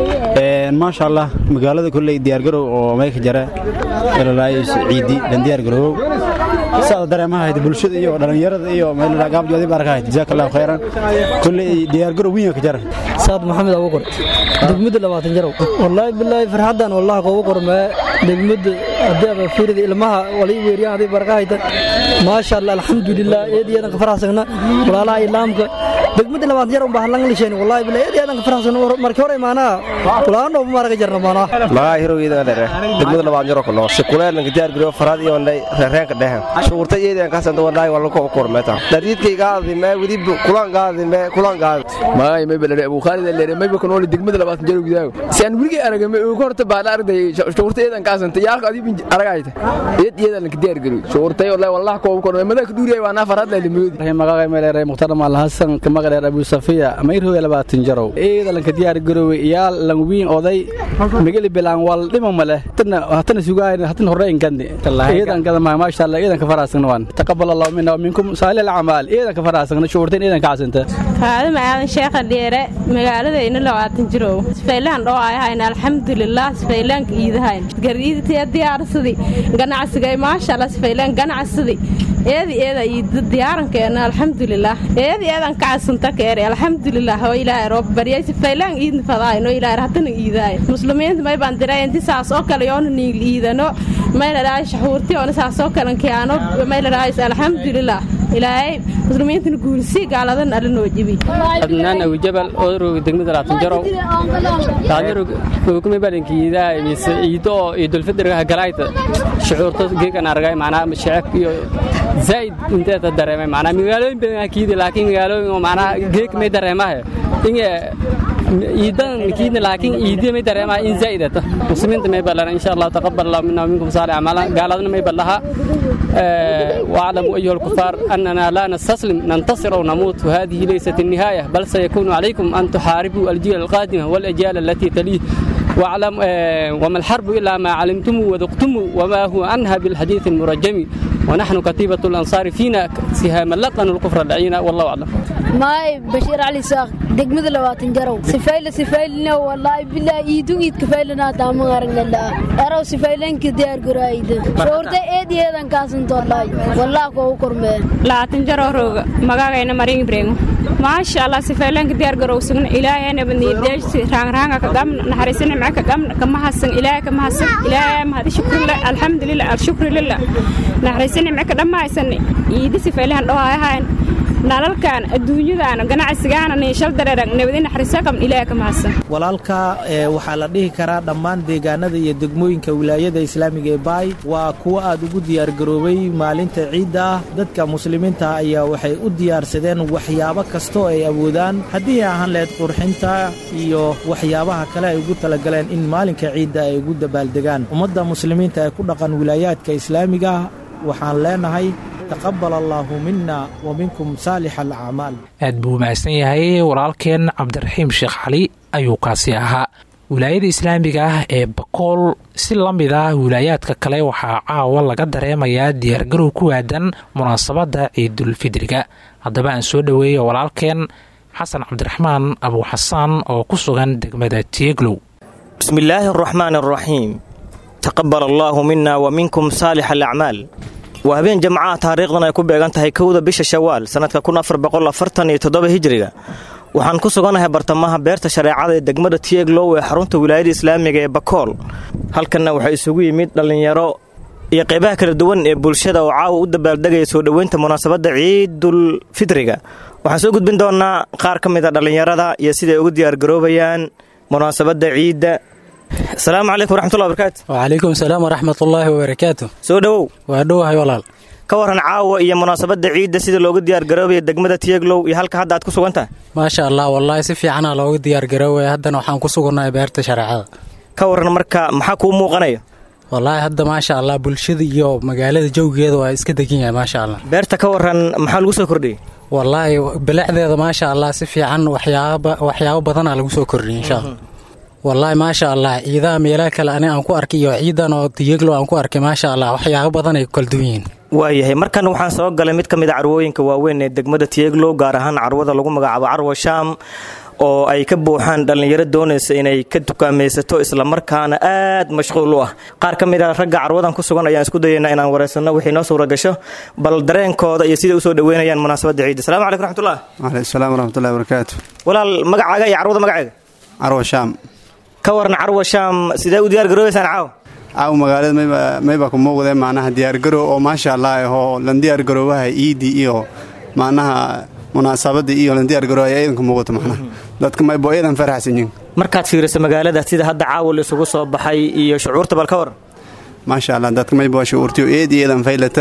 maasha allah magaalada kolley diyaargarow oo mayka jare elalaayis ciidi dhan diyaargarowow saada dareemahayd bulshada iyo dhallinyarada iyo meelagaabjoodi baarkahayd jazaak allahu khayran kolley diyaargarow wiinga ka jara saad maxamed abuqor degmada labaatan jarow wallaahi bilaahi farxaddan wallahi koogu qormee degmada haddii aba fiirida ilmaha walay weeriyaan haddii barqahayta maasha allah alxamdulilah eed iyo ka faraxsagna walaalaha islaamka degmada labaatan jarow baa hallan lisheen wallahi bilaahi eed iyo ka faraxsagna markii hore imaanaa walaano maraga jarna maanaa magaa hirowgeeda dhere degmada labaatan jaro kulo sikuleelanka diyaargariyo farad iyo ndhay reereenka dhehen shuurta iyadeen kasanta wadhaay walla ko kormeeta dariidkaygaadi mee widi kulangaadi mee kulangaadi maay may balare abu khaalid leere may ba kanooli degmada labaatan jaro gudaago si aan wurigay araga may ugu horta baa arday shuurta iyadan kaasanta yaalka adii bin aragayta iyad iyadan lanka diyaargariyo shuurtay wallahi wallahi ko korme madaa ka duuriyay waa naa farad la limudi magacay meeleeray mukhtar maal hasan ka maqleer abu safiya may roogay labaatan jarow iyadan lanka diyaargarowe iyaal lan wiin oday mageli bilaan wal dhima male hatana hatana sugaay hatana horeyn gandi iyadan kada ma maasha Allah iyadan ka faraasagna waan taqabbal Allah minna wa minkum saalih al-a'mal iyadan ka faraasagna shuurteen iyadan ka casanta faado macaadan sheekha dheere magaaladayna labaatan jirow sfaylaan dhoo ay hayn alxamdulilah sfaylaanka iidahayn gariidtee diyaarsadi ganacsigay maasha Allah sfaylaan ganacsadi eedi eeda iida diyaarankeena alxamdulilah eedi eedan ka casanta keere alxamdulilah oo ilaahay roob baryay sfaylaan iidna fadaayno ilaahay hatana iidaay muslimiinta may baan diray inti saas oo kale yoona niil iidano may la dhahay shaxuurti oona saas oo kale kiyaano may la dhahay alxamdulilah ilaahay muslimiintana guulsi gaaladan alla noo jibi adnaan abu jabal oo roog degmada laatan jaro taajaro kuma balankiida mise ciido oo ciidul fidriga galayta shucuurta geegan aragay macnaa shacab iyo zaid inteeta dareemay macnaa magaalooyin badan kiidi laakiin magaalooyin oo macnaa geeg may dareemahay inge ciidan kiidna laakiin ciidiya may dareemahay in zaidata muslimiinta may ballan insha allah taqabbal allah minna wa minkum saalih amalan gaaladna may ballaha واعلموا أيها الكفار أننا لا نستسلم ننتصر أو نموت وهذه ليست النهاية بل سيكون عليكم أن تحاربوا الجيل القادم والأجيال التي تليه واعلم وما الحرب إلا ما علمتم وذقتم وما هو عنها بالحديث المرجم ونحن كتيبة الأنصار فينا سهام لقن الكفر العين والله أعلم ماي بشير علي ساق degmada labaatan jarow sifayle sifaylina wallaahi bilaa iidun iid kafaylina taama aragnala eraw sifaylenka diyaar garaayda shoorta eed yeedan kaasanto wallaahi wallaahi koo kormeen labaatan jaroo rooga magaagayna marin ibrahim maasha allah sifaylenka diyaar garow sugna ilaahayna badniyadeeshti raangraanga ka gamna naxariisana maca ka gamna kama hasan ilaahay kama hasan ilaahay mahadi shukrillah alxamdulilah alshukri lilah naxariisana maca ka dhammaysan iidi sifaylahan dhohayahayn nalalkan adduunyadaana ganacsigaana niishal dareerag nabadi naxariisa qabn ilaahay kama hasan walaalka waxaa la dhihi karaa dhammaan deegaanada iyo degmooyinka wilaayada islaamiga ee baay waa kuwo aad ugu diyaargaroobay maalinta ciidda ah dadka muslimiinta ayaa waxay u diyaarsadeen waxyaabo kastoo ay awoodaan haddii ahaan lahayd qurxinta iyo waxyaabaha kale ay ugu talagaleen in maalinka ciidda ay ugu dabaaldegaan ummadda muslimiinta ee ku dhaqan wilaayaadka islaamiga waxaan leenahay taqabal allaahu mina wa minkum saalix alacmaal aad buu mahadsan yahay walaalkeen cabdiraxiim sheekh cali ayuu kaasi ahaa wilaayada islaamiga ah ee bakool si la mid ah wilaayaadka kale waxaa caawa laga dareemayaa diyaargarow ku aadan munaasabadda ciidulfidriga haddaba aan soo dhoweeya walaalkeen xasan cabdiraxmaan abuuxasaan oo ku sugan degmada tieglow bismillaahi araxmaan araxiim taqabal allaahu mina wa minkum saalix alacmaal waa habeen jamcaha taariikhdan ay ku beegan tahay kowda bisha shawaal sannadka kunaafarboqoafartaniyo hijiriga waxaan ku sugannahay bartamaha beerta shareecada ee degmada tieglow ee xarunta wilaayada islaamiga ee bakool halkanna waxaa isugu yimid dhallinyaro iyo qaybaha kala duwan ee bulshada oo caawa u dabaaldegaya soo dhoweynta munaasabadda ciidul fidriga waxaan soo gudbin doonnaa qaar ka mid a dhallinyarada iyo siday ugu diyaargaroobayaan munaasabadda ciidda asalaamu calaykum waraxmatullahi barakaatu wacalaykum salaam waraxmatullaahi wabarakaatu soo dhowow waa dhowahay walaal ka waran caawa iyo munaasabadda ciidda sida loogu diyaargaroobaya degmada tiyeglow iyo halka hadda aad ku sugan tahay maasha allah wallaahi si fiicanaa loogu diyaargaroobaya haddana waxaan ku sugannahay beerta shareecada ka waran marka maxaa kuu muuqanaya wallaahi hadda maasha allah bulshada iyo magaalada jawgeeda waa iska degan yahay maasha allah beerta ka waran maxaa lagu soo kordhiyey wallaahi bilicdeeda maasha allah si fiican waxyaabo badanaa lagu soo kordhiyey insha allah wallaahi maasha allah ciidaha meelaha kale ani aan ku arkay iyo ciidan oo tiyeglo aan ku arkay maasha allah waxyaabo badan ay ku kala duwan yihiin waayahay markan waxaan soo galay mid ka mid a carwooyinka waaweyn ee degmada tiyeglow gaar ahaan carwada lagu magacaabo carwa shaam oo ay ka buuxaan dhallinyaro doonaysa inay ka dukaamaysato islamarkaana aad mashquul u ah qaar ka mid a ragga carwadan ku sugan ayaan isku dayaynaa inaan waraysanno wixii noo suura gasho bal dareenkooda iyo siday usoo dhoweynayaan munaasabadda ciidda salamu calaykum raxmatullah waaleykum salaam waraxmatullahi barakaatu walaal magacaaga iyo carwada magaceega carwa shaam ka waran carwa shaam sidee u diyaar garoobaysaan caaw caaw magaalada mayba mayba ku muuqdee macnaha diyaargarow oo maasha allah ahoo lan diyaargaroobaha iidii iyo macnaha munaasabadii iyo lan diyaargaroohay ciidanka muuqato macnaha dadka maybo ciidan faraxsanyiin markaad fiiriso magaalada sida hadda caawa la isugu soo baxay iyo shucuurta bal ka waran maasha allah dadka maybo shucuurtiyo eed ciidan faylata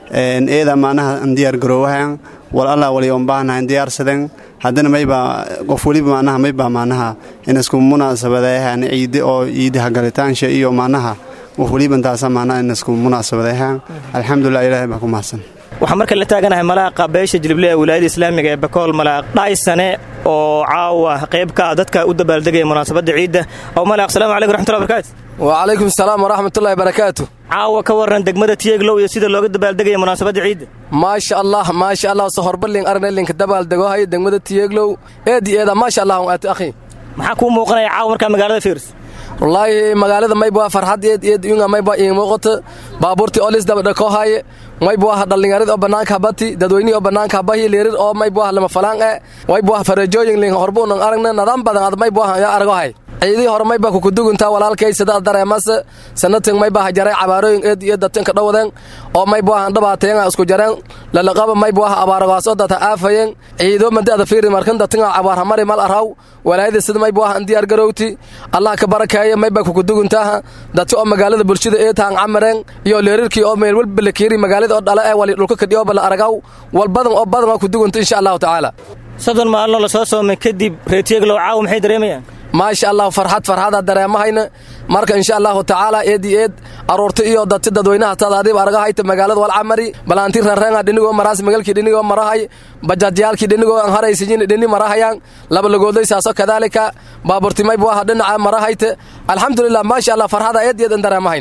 eeda macnaha an diyaargaroowahan wal allah wali on baahnahan diyaarsaden haddana mayba qof weliba macnaha mayba macnaha inasku munaasabadeehan ciide oo ciidaha galitaansha iyo macnaha qof weliba intaasa macnaha inasku munaasabadeehan alxamdulilah ilaahay baa ku mahadsan waxaan marka la taaganahay malaaqa beesha jilible ee wilaayada islaamiga ee bakool malaaq dhaysane oo caawa qayb ka ah dadka u dabaaldegaya munaasabadda ciidda aw malaaq salamu calaykum raxmatullahi barakaatu wacalaykum salaam waraxmatullahi barakaatu caawa ka waran degmada tiyeglow iyo sida looga dabaaldegaya munaasabadda ciidda maasha allah maasha allah sohorbalin arnelinka dabaaldegohayo degmada tiyeglow eedi eeda maasha allah aati akhi maxaa kuu muuqanaya caawa markaa magaalada fiirs wallaahi magaalada mayba farxad eed eed yunga mayba ii muuqato baabuurtii olis dabadhakohaye mayba dhallinyarid oo bannaanka habati dadweynihii oo bannaanka habahi leerir oo mayba lama falaan e mayba farajooyin lin horbuunan aragna nadaan badan ad mayba yaa aragahay ciidii hore mayba kukuduguntaa walaalkay sida dareemase sanatin mayba hajaray cabaarooyin eed iyo datinka dhowden oo mayba dhabaatayen isku jareen lalaqaba mayba abaaragaasoo data aafayen ciido madi ada fiiri markan datinga cabaarhamari mal araw walaayada sida mayba an diyaar garowti allah ka barakeeye mayba kukuduguntaa dati oo magaalada bulshada ee taan camareen iyo leerirkii oo meel walba la kiiri magaalada oo dhala ee wali dhulka kadhiyo bala aragaw wal badan oo badan oo kudugunta insha allahu tacaala soddon maalino lasoo soomay kadib reetiyeglow caawa maxay dareemayaan maasha allah farxad farxada dareemahayna marka insha allahu tacaala eedi eed aruurta iyo dati dadweynaha tad adiib argahayta magaalada walcamari balaanti rareenga dhinigoo maraas magalkii dhinigoo marahay bajaajyaalkii dhinigoo an haraysiyin dhini marahayaan laba lagooday saaso kadaalika baaburti maybu aha dhinaca marahayta alxamdulilah maasha allah farxada eed eed an dareemahayna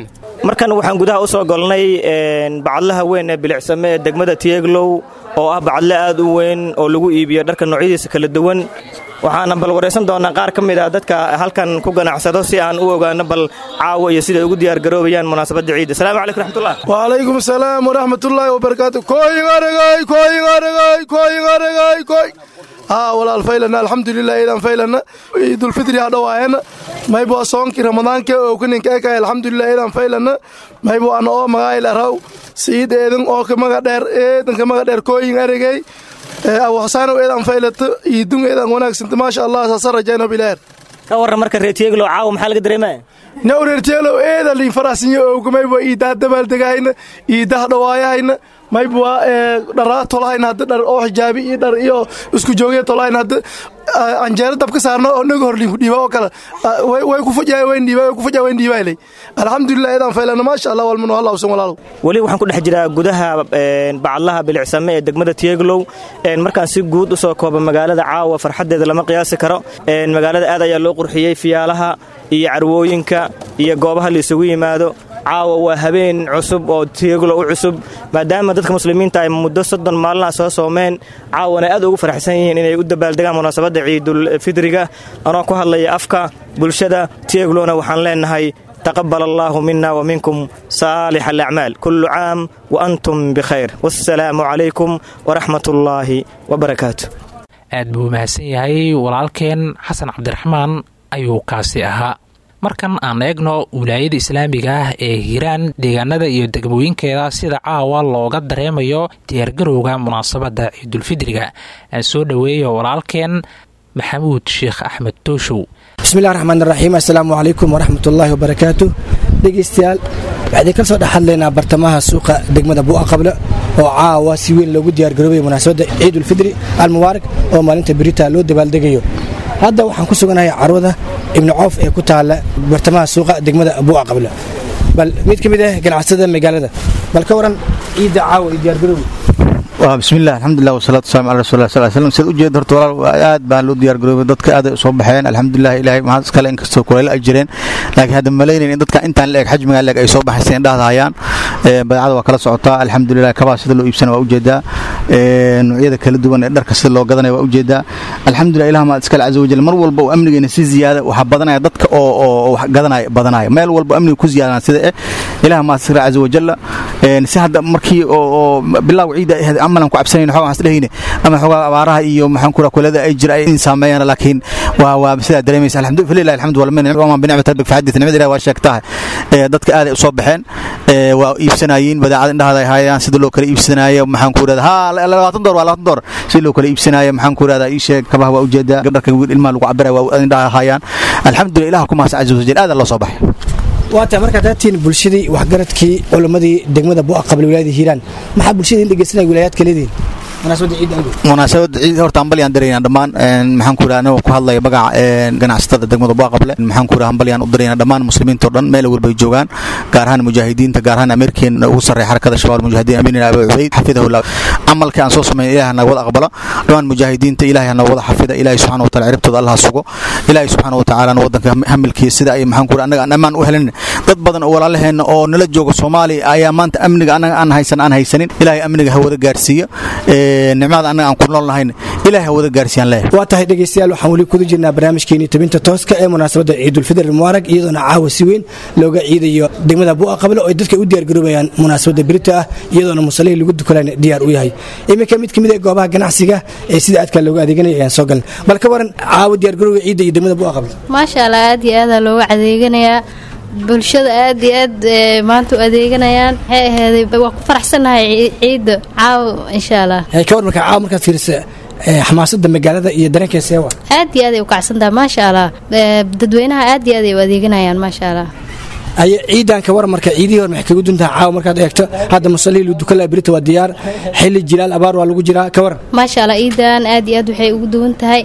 markan waxaan gudaha u soo golnay bacadlaha weyn ee bilicsame ee degmada tiyeglow oo ah bacadle aad u weyn oo lagu iibiyo dharka noocyadiisa kala duwan waxaana bal waraysan doonaa qaar ka mid ah dadka halkan ku ganacsado si aan u ogaano bal caawa iyo siday ugu diyaargaroobayaan munaasabadda ciidda asalaamu calaykum raxmatullah وعليكم السلام ورحمة الله وبركاته كوي غرغاي كوي غرغاي كوي غرغاي كوي ها ولا الفيلنا الحمد لله إذا فيلنا عيد الفطر هذا وين ما يبغى صوم كي رمضان كي أو كنين كي كي الحمد لله إذا فيلنا ما يبغى أنا أو مغاي لراو سيد إذن أو كما قدر إذن كما قدر كوي غرغاي أو حسان إذا فيلت يدون إذا هناك سنت ما شاء الله سصر جانا بلاد ka warran marka reer tiyeglow caawa maxaa laga dareemaya nawreerteelow eeda liin farasinyo owga mayba iidaa dabaaldegahayna iidaha dhawaayahayna mayba dharaa tolahayna hadda dhar oo xijaabi iyo dhar iyo isku joogya tolahayna hadda anjeero dabka saarna oo naga horliin ku dhiiba oo kale way ku fujaa wayn dhiiba way ku fujaa wayn dhiibaylay alxamdulilah eedaan faylana maasha allah walmanu hallawsan walaalow weli waxaan ku dhex jiraa gudaha bacadlaha bilicsame ee degmada tiyeglow markaan si guud u soo kooba magaalada caawa farxaddeeda lama qiyaasi karo magaalada aad ayaa loo qurxiyey fiyaalaha iyo carwooyinka iyo goobaha la isugu yimaado caawa waa habeen cusub oo tiyeglo u cusub maadaama dadka muslimiinta ay muddo soddon maalina soo soomeen caawana aad ugu faraxsan yihiin inay u dabaaldegaan munaasabadda ciidulfidriga anoo ku hadlaya afka bulshada tiyeglona waxaan leenahay taqabal allaahu mina wa minkum saalix alacmaal kullu caam wa antum bikhayr wassalaamu calaykum waraxmat ullaahi wabarakaatu aad buu mahadsan yahay walaalkeen xasan cabdiraxmaan ayuu kaasi ahaa markan aan eegno wilaayada islaamiga ah ee hiiraan deegaanada iyo degmooyinkeeda sida caawa looga dareemayo diyaargarowga munaasabadda ciidulfidriga aan soo dhoweeyo walaalkeen maxamuud sheekh axmed tooshow bismillahi raxmaan raxiim assalaamu calaykum waraxmatullaahi wabarakaatu dhegeystayaal waxaan idinka soo dhex hadlaynaa bartamaha suuqa degmada bu'a qable oo caawa si weyn loogu diyaargaroobaya munaasabadda ciidulfidri almubaarak oo maalinta berita loo dabaaldegayo hadda waxaan ku suganahay carwada ibnu coof ee ku taalla bartamaha suuqa degmada bu'a qable bal mid ka mid ah ganacsada magaalada bal ka waran ciidda caawa iyo diyaargarowga bismillaah alxamdulilah wasalaatu wasalaamu cala rasulilah sal slam siad ujeed horta walaal aad baan loo diyaargaroobay dadka aaday soo baxeen alxamdulilah ilaahay mahad iskale inkastoo kulayla ay jireen laakiin hadda malaynayn in dadka intaan la eg xajmiga la eg ay soo baxaysa indhahda hayaan badeecada waa kala socotaa alxamdulilah kabaa sida loo iibsana waa ujeedaa noocyada kala duwan ee dharka sida loo gadanaya waa ujeedaa alxamdulilah ilah mahad iskale caza wajal mar walba uu amnigeena si ziyaada waxaa badanaya dadka oo oo wax gadanaya badanaya meel walba amniga ku ziyaadana sida eh ilah mahad iskale caza wajalla si hadda markii oo bilaaw ciida ahayd amalan ku cabsanayn xogaa waxaan isdhehayne ama xogaa abaaraha iyo maxaan ku kulada ay jira ay in saameeyaan laakiin waa waa sidaa dareemaysa alxamdu lillahi alxamdu wal minna wa binicmati rabbik fahadith nimada ilahi waa sheegtahay dadka aad ay u soo baxeen waa iibsanayeen badeecada indhahada ay hayaan sida loo kala iibsanaayo maxaan ku irahda ha labaatan door waa labaatan door sida loo kala iibsanaayo maxaan ku irahda ii sheeg kabaha waa ujeedaa gabdharka ilmaha lagu cabiraya waa indhaha hayaan alxamdulillah ilaha ku mahadsan caza wajal aad loo soo baxay waata markaad haatiin bulshadii waxgaradkii culammadii degmada bu'a qabla wilaayada hiiraan maxaa bulshada in dhegeysanaya wilaayaadka leedihin munaasabadda ciid ango munaasabadda ciid horta hambalyaan daraynaa dhammaan maxaan ku yidhaha anagoo ku hadlaya magaca ganacsatada degmada bu'a qable maxaan ku yidhaha hambalyaan u daraynaa dhammaan muslimiinta oo dhan meel walba ay joogaan gaar ahaan mujaahidiinta gaar ahaan ameerikeen ugu sarreeya xarakada shabaab mujaahidiin amiin abi cubayd xafidahullah camalka aan soo sameyn ilaah naga wada aqbalo dhammaan mujaahidiinta ilaahay naga wada xafida ilaahay subxaana wa taala ciribtooda allah sugo ilaahay subxaana wa tacaala wadanka hamilkiisa sida ay maxaan ku yidhaha annaga aan ammaan u helin dad badan oo walaalaheenna oo nala jooga soomaaliya ayaa maanta amniga annaga aan haysan aan haysanin ilaahay amniga hawada gaarsiiya nicmada annaga aan ku nool nahayn ilaahay hawada gaarsiiyaan leeyahay waa tahay dhegeystayaal waxaan weli kuda jirnaa barnaamijkeenii tabinta tooska ee munaasabadda ciidulfidr mubaarag iyadoona caawa si weyn looga ciidayo degmada bu'a qable oo ay dadka u diyaargaroobayaan munaasabadda berita ah iyadoona musalihii lagu dukalayna diyaar u yahay iminka mid ka mid ee goobaha ganacsiga ee sida aadka looga adeeganaya ayaan soo galnay bal ka waran caawa diyaargarowga ciidda iyo degmada bu'a qable maasha allah aad iyo aadaa looga adeeganayaa bulshada aad iyo aad maanta u adeeganayaan maxay ahaaday waa ku faraxsannahay ciidda caawa insha allah ka war marka caawa markaad fiirisa xamaasadda magaalada iyo dareenkeeda seewa aad iyo aad ay u kacsantahay maasha allah dadweynaha aad iyo aad ay u adeeganayaan maasha allah aye ciidan ka war marka ciidihii hor maxay kagu duntaha caawa markaad eegto hadda musallihii dukala berita waa diyaar xilli jilaal abaar waa lagu jiraa ka waran maasha allah ciidan aad iyo aad waxay ugu duwan tahay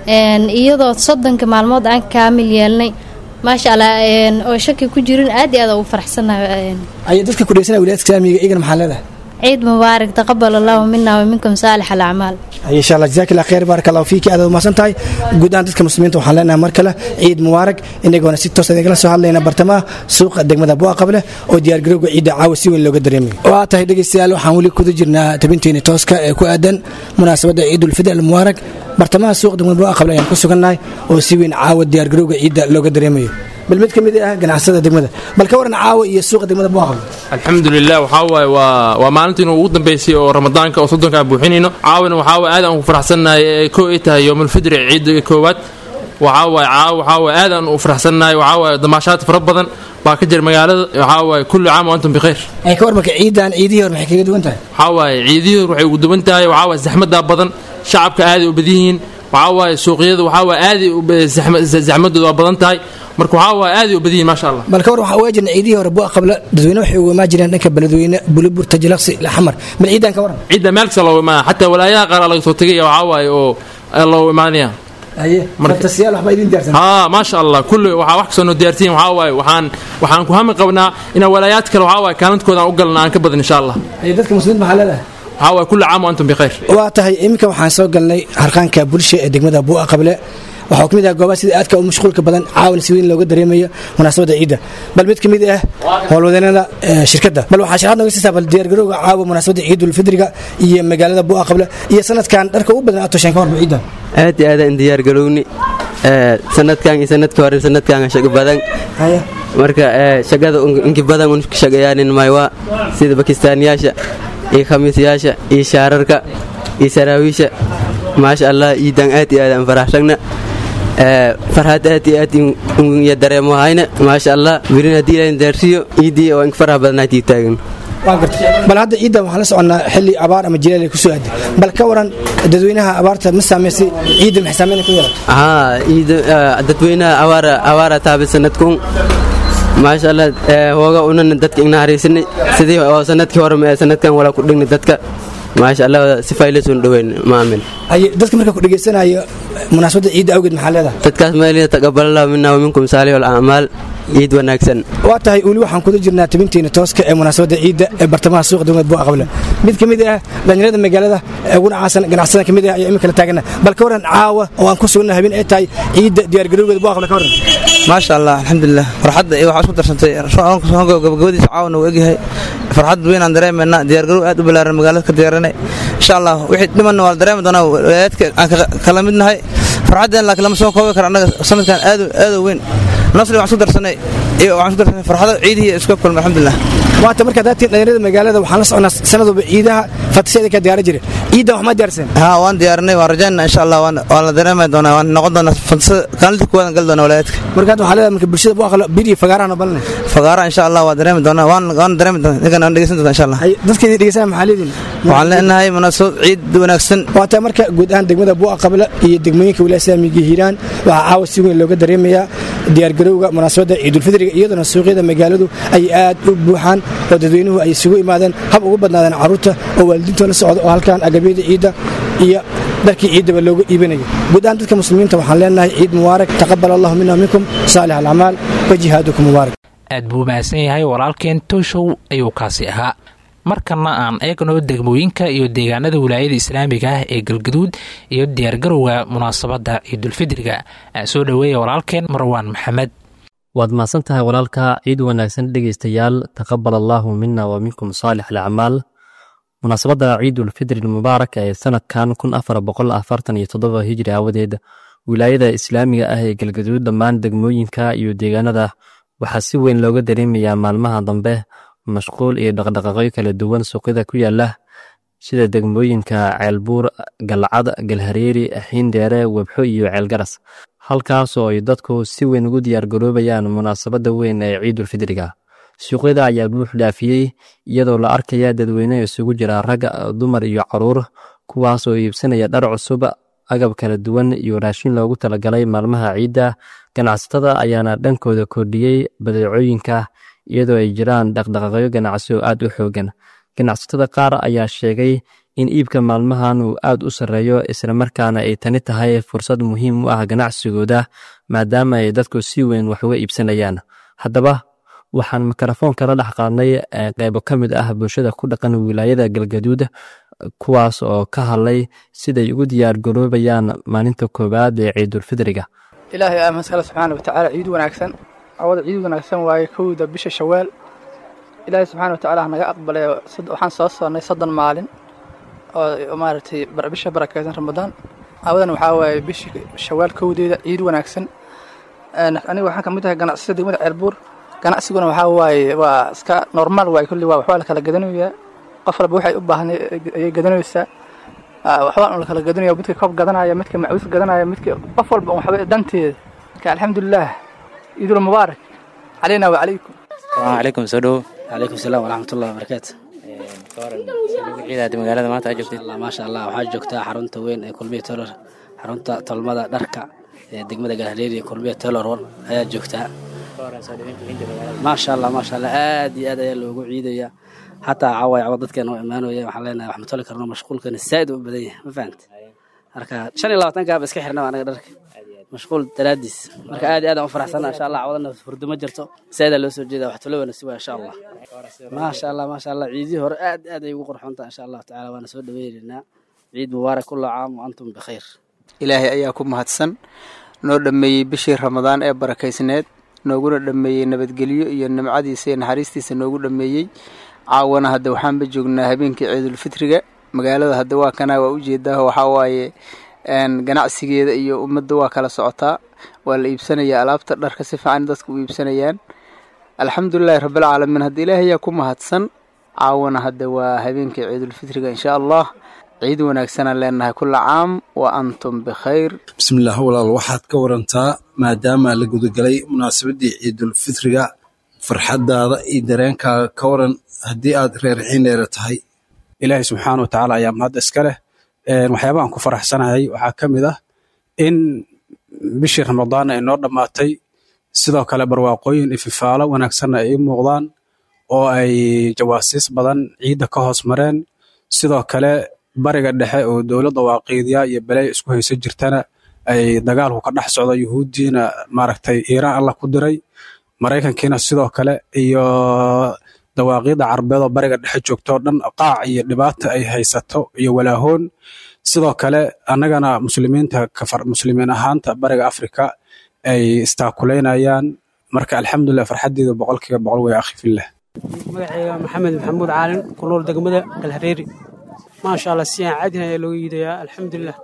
iyadoo soddonka maalmood aan kaamil yeelnay maasha allah oo shaki ku jirin aad iyo aad ugu faraxsannahay aye dadka ku dhegeysanaya wilayadka islaamiga iyagana maxaa leedahay ciid mubaarak taqabal allahu mina wa minkum saalix alacmaal insha allah jazaak allah khayr baarak allahu fiiki aad umahadsan tahay guud ahaan dadka muslimiinta waxaan leenahay mar kale ciid mubaarak inagoona si toos idinla soo hadlayna bartamaha suuqa degmada buuqa qable oo diyaargarowga ciidda caawa si weyn looga dareemayo waa tahay dhegeystayaal waxaan weli kuda jirnaa tabinteeni tooska ee ku aadan munaasabadda ciidulfidr almubaarak bartamaha suuqa degmada buuqa qable ayaan ku sugannahay oo si weyn caawa diyaargarowga ciidda looga dareemayo bal mid ka mid ah ganacsada degmada bal ka waran caawa iyo suuqa degmada buuqa qable alxamdulilah waxaa waaye waa waa maalintii inuu ugu dambeysay oo ramadaanka oo soddonka aan buuxinayno caawana waxaa waaye aad aan ku faraxsannahay ee koo ay tahay yowmulfidri ciidda koowaad waxaa waaye caawa waxaa waaye aad aan u faraxsannahay waxaa waaye damaashaad fara badan baa ka jira magaalada waxaa waaye kulli caam wa antum bikhayr ay ka war marka ciidan ciidihii hore maxay kaga duwan tahay waxaa waaye ciidihii hore waxay ugu duwan tahay waxaa waaye zaxmadaa badan shacabka aaday u badan yihiin waxaa waaye suuqyada waxaa waaye aaday zaxmadooda waa badan tahay marka waxaa waaye aaday u badan yihiin maasha allah bal ka war waxaa uga jirna ciidihii hore buuqa qabla dadweyne waxay uga imaan jireen dhanka beledweyne bulubur tajilaqsi xamar bal ciidan ka waran ciidda meel kasta looga imaanaya xataa walaayaha qaar laga soo tegaya waxaa waaye oo looga imaanaya haa maasha allah kulli waxaa wax kasoo noo diyaarsiin waxaa waaye waxaan waxaan ku hami qabnaa inaa walaayaad kale waxaa waaye kaalintooda aan u galna aan ka badan insha allah dadka muslimiinta maxaa leedahay waxaa waaye kulli caam wa antum bikhayr waa tahay iminka waxaan soo galnay harqaanka bulsha ee degmada buuqa qable waxaa ka mid ah goobaha sida aadka u mashquulka badan caawan si weyn looga dareemayo munaasabadda ciidda bal mid ka mid ah howlwadeenada shirkadda bal waxaa sharaxad nooga siisaa bal diyaargarowga caawa munaasabadda ciidulfidriga iyo magaalada buuqa qable iyo sanadkan dharka ugu badan aad tosheen ka horba ciidda aad iyo aadaan diyaargarowni sanadkan iyo sanadka hore sanadkan shago badan marka shaqada inki badan un shaqayaanin maywa sida bakistaaniyaasha iyo khamiisyaasha iyo shaararka iyo saraawiisha maasha allah ciidan aad iyo aad aan faraxsagna farxad aad iyo aad iyo dareemo hayna maasha allah wirin haddii ilaahin daarsiyo ciiddii oo ink faraha badnaatii taagan bal hadda ciidda waxaan la soconnaa xilli abaar ama jilaal ay ku soo aaday bal ka waran dadweynaha abaarta ma saamaysay ciidda maxay saamayn ku yeelatay haa ciidda dadweynaha abaara abaara taabay sanadkun maasha allah hooga unana dadka igna haraysanay sidii oo sanadkii hore ma sanadkan walaa ku dhignay dadka maasha allah si faylasoon dhoweyn maamin dadka marka ku dhegaysanayo munaasabadda ciidda awgeed maxaa leedahay dadkaas meelina taqabalallahu minna wa minkum saalih alacmaal ciid wanaagsan waa tahay weli waxaan kuda jirnaa tabinteena tooska ee munaasabadda ciidda ee bartamaha suuqa degmada buuqa qable mid ka mid ah dhalinyarada magaalada ee ugu nacaasan ganacsada ka mid ah ayaa imika la taagana bal ka waran caawa oo aan ku sugna habeen ay tahay ciidda diyaargarowgeeda buuqa qable ka waran maasha allah alxamdulilah farxadda iyo waxaa isku darsantay gabagabadiisa caawana uu egyahay farxad weynaan dareemayna diyaargarow aad u balaaran magaalada ka diyaaranay insha allah wixii dhimanna waa la dareemi doonaa walaayaadka aan kala mid nahay farxaddeen laakiin lama soo koobi karo annaga sanadkan aad aad weyn nasri waxaan isku darsanay iyo waxaan isku darsanay farxado ciidihii isku kulmay alxamdulilah waata markaad daatiin dhalinyarada magaalada waxaan la socnaa sanadwalba ciidaha fatashyada ka diyaaran jira ciiddan wax ma diyaarsan haa waan diyaarinay waan rajaynaa insha allah waan la dareemi doonaa waan noqon doonaa fatasada kaalinta kuwaadan gali doonaa walaayaadka markaad waxaa leedahay marka bulshada buu aqlo bir iyo fagaarahana balanay fagaara insha allah waa dareemi doonaa waan waan dareemi doonaa ninkan waan dhegeysan doonaa insha allah dadka idin dhegeysanaya maxaa leediin waxaan leenahay munaasabad ciid wanaagsan waata marka guud ahaan degmada buuqa qabla iyo degmooyinka wilaaya islaamiga hiiraan waxaa caawa si weyn looga dareemayaa diyaargarowga munaasabadda ciidulfidriga iyaduna suuqyada magaaladu ay aad u buuxaan oo dadweynuhu ay isugu imaadeen hab ugu badnaadeen carruurta oo waalidiinto la socda oo halkan agabyada ciidda iyo dharkii ciiddaba looga iibinayo guud ahaan dadka muslimiinta waxaan leenahay ciid mubaarak taqabal allahu mina minkum saalix alacmaal wa jihaadukum mubaarak aad buu mahadsan yahay walaalkeen tooshow ayuu kaasi ahaa markana aan eegno degmooyinka iyo deegaanada wilaayada islaamiga ah ee galgaduud iyo diyaargarowga munaasabadda ciidulfidriga soo dhoweeya walaalkeen marwaan maxamed waad mahadsan tahay walaalka ciid wanaagsan dhegaystayaal taqabal allaahu mina wa minkum saalix alacmaal munaasabadda ciidulfidri mubaarak ee sanadkan kun afar boqol afartan iyo toddoba hijri aawadeed wilaayada islaamiga ah ee galgaduud dhammaan degmooyinka iyo deegaanada waxaa si weyn looga dareemayaa maalmaha dambe mashquul iyo dhaqdhaqaaqyo kala duwan suuqyada ku yaala sida degmooyinka ceelbuur galcad galhareeri xiindheere webxo iyo ceelgaras halkaasoo ay dadku si weyn ugu diyaargaroobayaan munaasabadda weyn ee ciidulfidriga suuqyada ayaa buux dhaafiyey iyadoo la arkaya dadweyne isugu jira rag dumar iyo caruur kuwaasoo iibsanaya dhar cusub agab kala duwan iyo raashin loogu talagalay maalmaha ciidda ganacsatada ayaana dhankooda kordhiyey badeecooyinka iyadoo ay jiraan dhaqdhaqaaqyo ganacsi oo aad u xoogan ganacsatada qaar ayaa sheegay in iibka maalmahan uu aad u sarreeyo islamarkaana ay tani tahay fursad muhiim u ah ganacsigooda maadaama ay dadku si weyn wax uga iibsanayaan haddaba waxaan mikrofoonka la dhex qaadnay qeybo ka mid ah bulshada ku dhaqan wilaayada galgaduud kuwaas oo ka hadlay siday ugu diyaargaroobayaan maalinta koowaad ee ciidulfidriga ilaahay aa maskale subxaana watacaala ciid wanaagsan awada ciid wanaagsan waaye kowda bisha shawaal ilaahay subxaana watacaala hanaga aqbalay waxaan soo soonnay soddon maalin oo maaragtay bisha barakeysan ramadaan awadan waxaa waaye bishi shawaal kowdeeda ciid wanaagsan aniga waxaan kamid ahay ganacsiyada degmada ceelbuur ganacsiguna waxaa waaye waa iska normaal waaye kulli waa waxbaa la kala gadanayaa qof walba waxay u baahnay ayay gadanaysaa waxbaan la kala gadanaya midka koob gadanaya midka macuus gadanaya midka qof walba waxba danteeda ka alxamdulilah ciidul mubaarak calayna wa calaykum calaykum soo dhowo calaykum salaam waraxmatullahi wabarakaatu ciidaad magaalada maanta aa joogtid maasha allah waxaa joogtaa xarunta weyn ee kulmiya taylor xarunta tolmada dharka ee degmada galhareeri ee kulmiya taylor war ayaa joogtaa maasha allah maasha allah aad iyo aad ayaa loogu ciidaya xataa caaway cawa dadkeena oo imaanaya waxaan leenahay wax ma toli karno mashquulkana saa'id u badan yahay ma fahanta marka shan iyo labaatankaaba iska xirnaba anaga dharka mashquul daraadiis marka aad iyo aad aan u faraxsana insha allah cawadana hurdo ma jirto saa'idaa loo soo jeeda wax tolobana si waa insha allah maasha allah maasha allah ciidihii hore aad aad ay ugu qurxoontaa insha allahu tacaala waana soo dhaweynaynaa ciid mubaarak kulla caam wa antum bikhayr ilaahay ayaa ku mahadsan noo dhammeeyey bishii ramadaan ee barakaysneed nooguna dhammeeyey nabadgelyo iyo nimcadiisa iyo naxariistiisa noogu dhammeeyey caawana hadda waxaanba joognaa habeenkii ciidulfitriga magaalada hadda waa kanaa waa ujeedaa waxaa waaye ganacsigeeda iyo ummadda waa kala socotaa waa la iibsanayaa alaabta dharka si fiican dadka u iibsanayaan alxamdulilahi rabbilcaalamiin hadda ilaahay ayaa ku mahadsan caawana hadda waa habeenkii ciidulfitriga insha allah ciid wanaagsanaan leenahay kulla caam wa antum bikhayr bismillaah walaal waxaad ka warantaa maadaama la gudagalay munaasabadii ciidulfitriga farxadaada iyo dareenkaaga ka waran haddii aad reer xineera tahay ilaahay subxaana wa tacaala ayaa mahadda iska leh waxyaabahan ku faraxsanahay waxaa ka mid ah in bishii ramadaan ay noo dhammaatay sidoo kale barwaaqooyin ififaalo wanaagsanna ay i muuqdaan oo ay jawaasiis badan ciidda ka hoos mareen sidoo kale bariga dhexe oo dowladda waaqiidya iyo beley isku hayso jirtana ay dagaalku ka dhex socdo yuhuuddiina maaragtay iiraan allah ku diray maraykankiina sidoo kale iyo dawaaqiidda carbeed oo bariga dhexe joogtoo dhan qaac iyo dhibaata ay haysato iyo walaahoon sidoo kale annagana muslimiinta kafar muslimiin ahaanta bariga afrika ay istaakuleynayaan marka alxamdulilah farxaddeeda boqolkiiba boqol way akhi fillah magacayga maxamed maxamuud caalin ku nool degmada galhareeri maasha allah si aan caadin ayaa looga yiidayaa alxamdulilah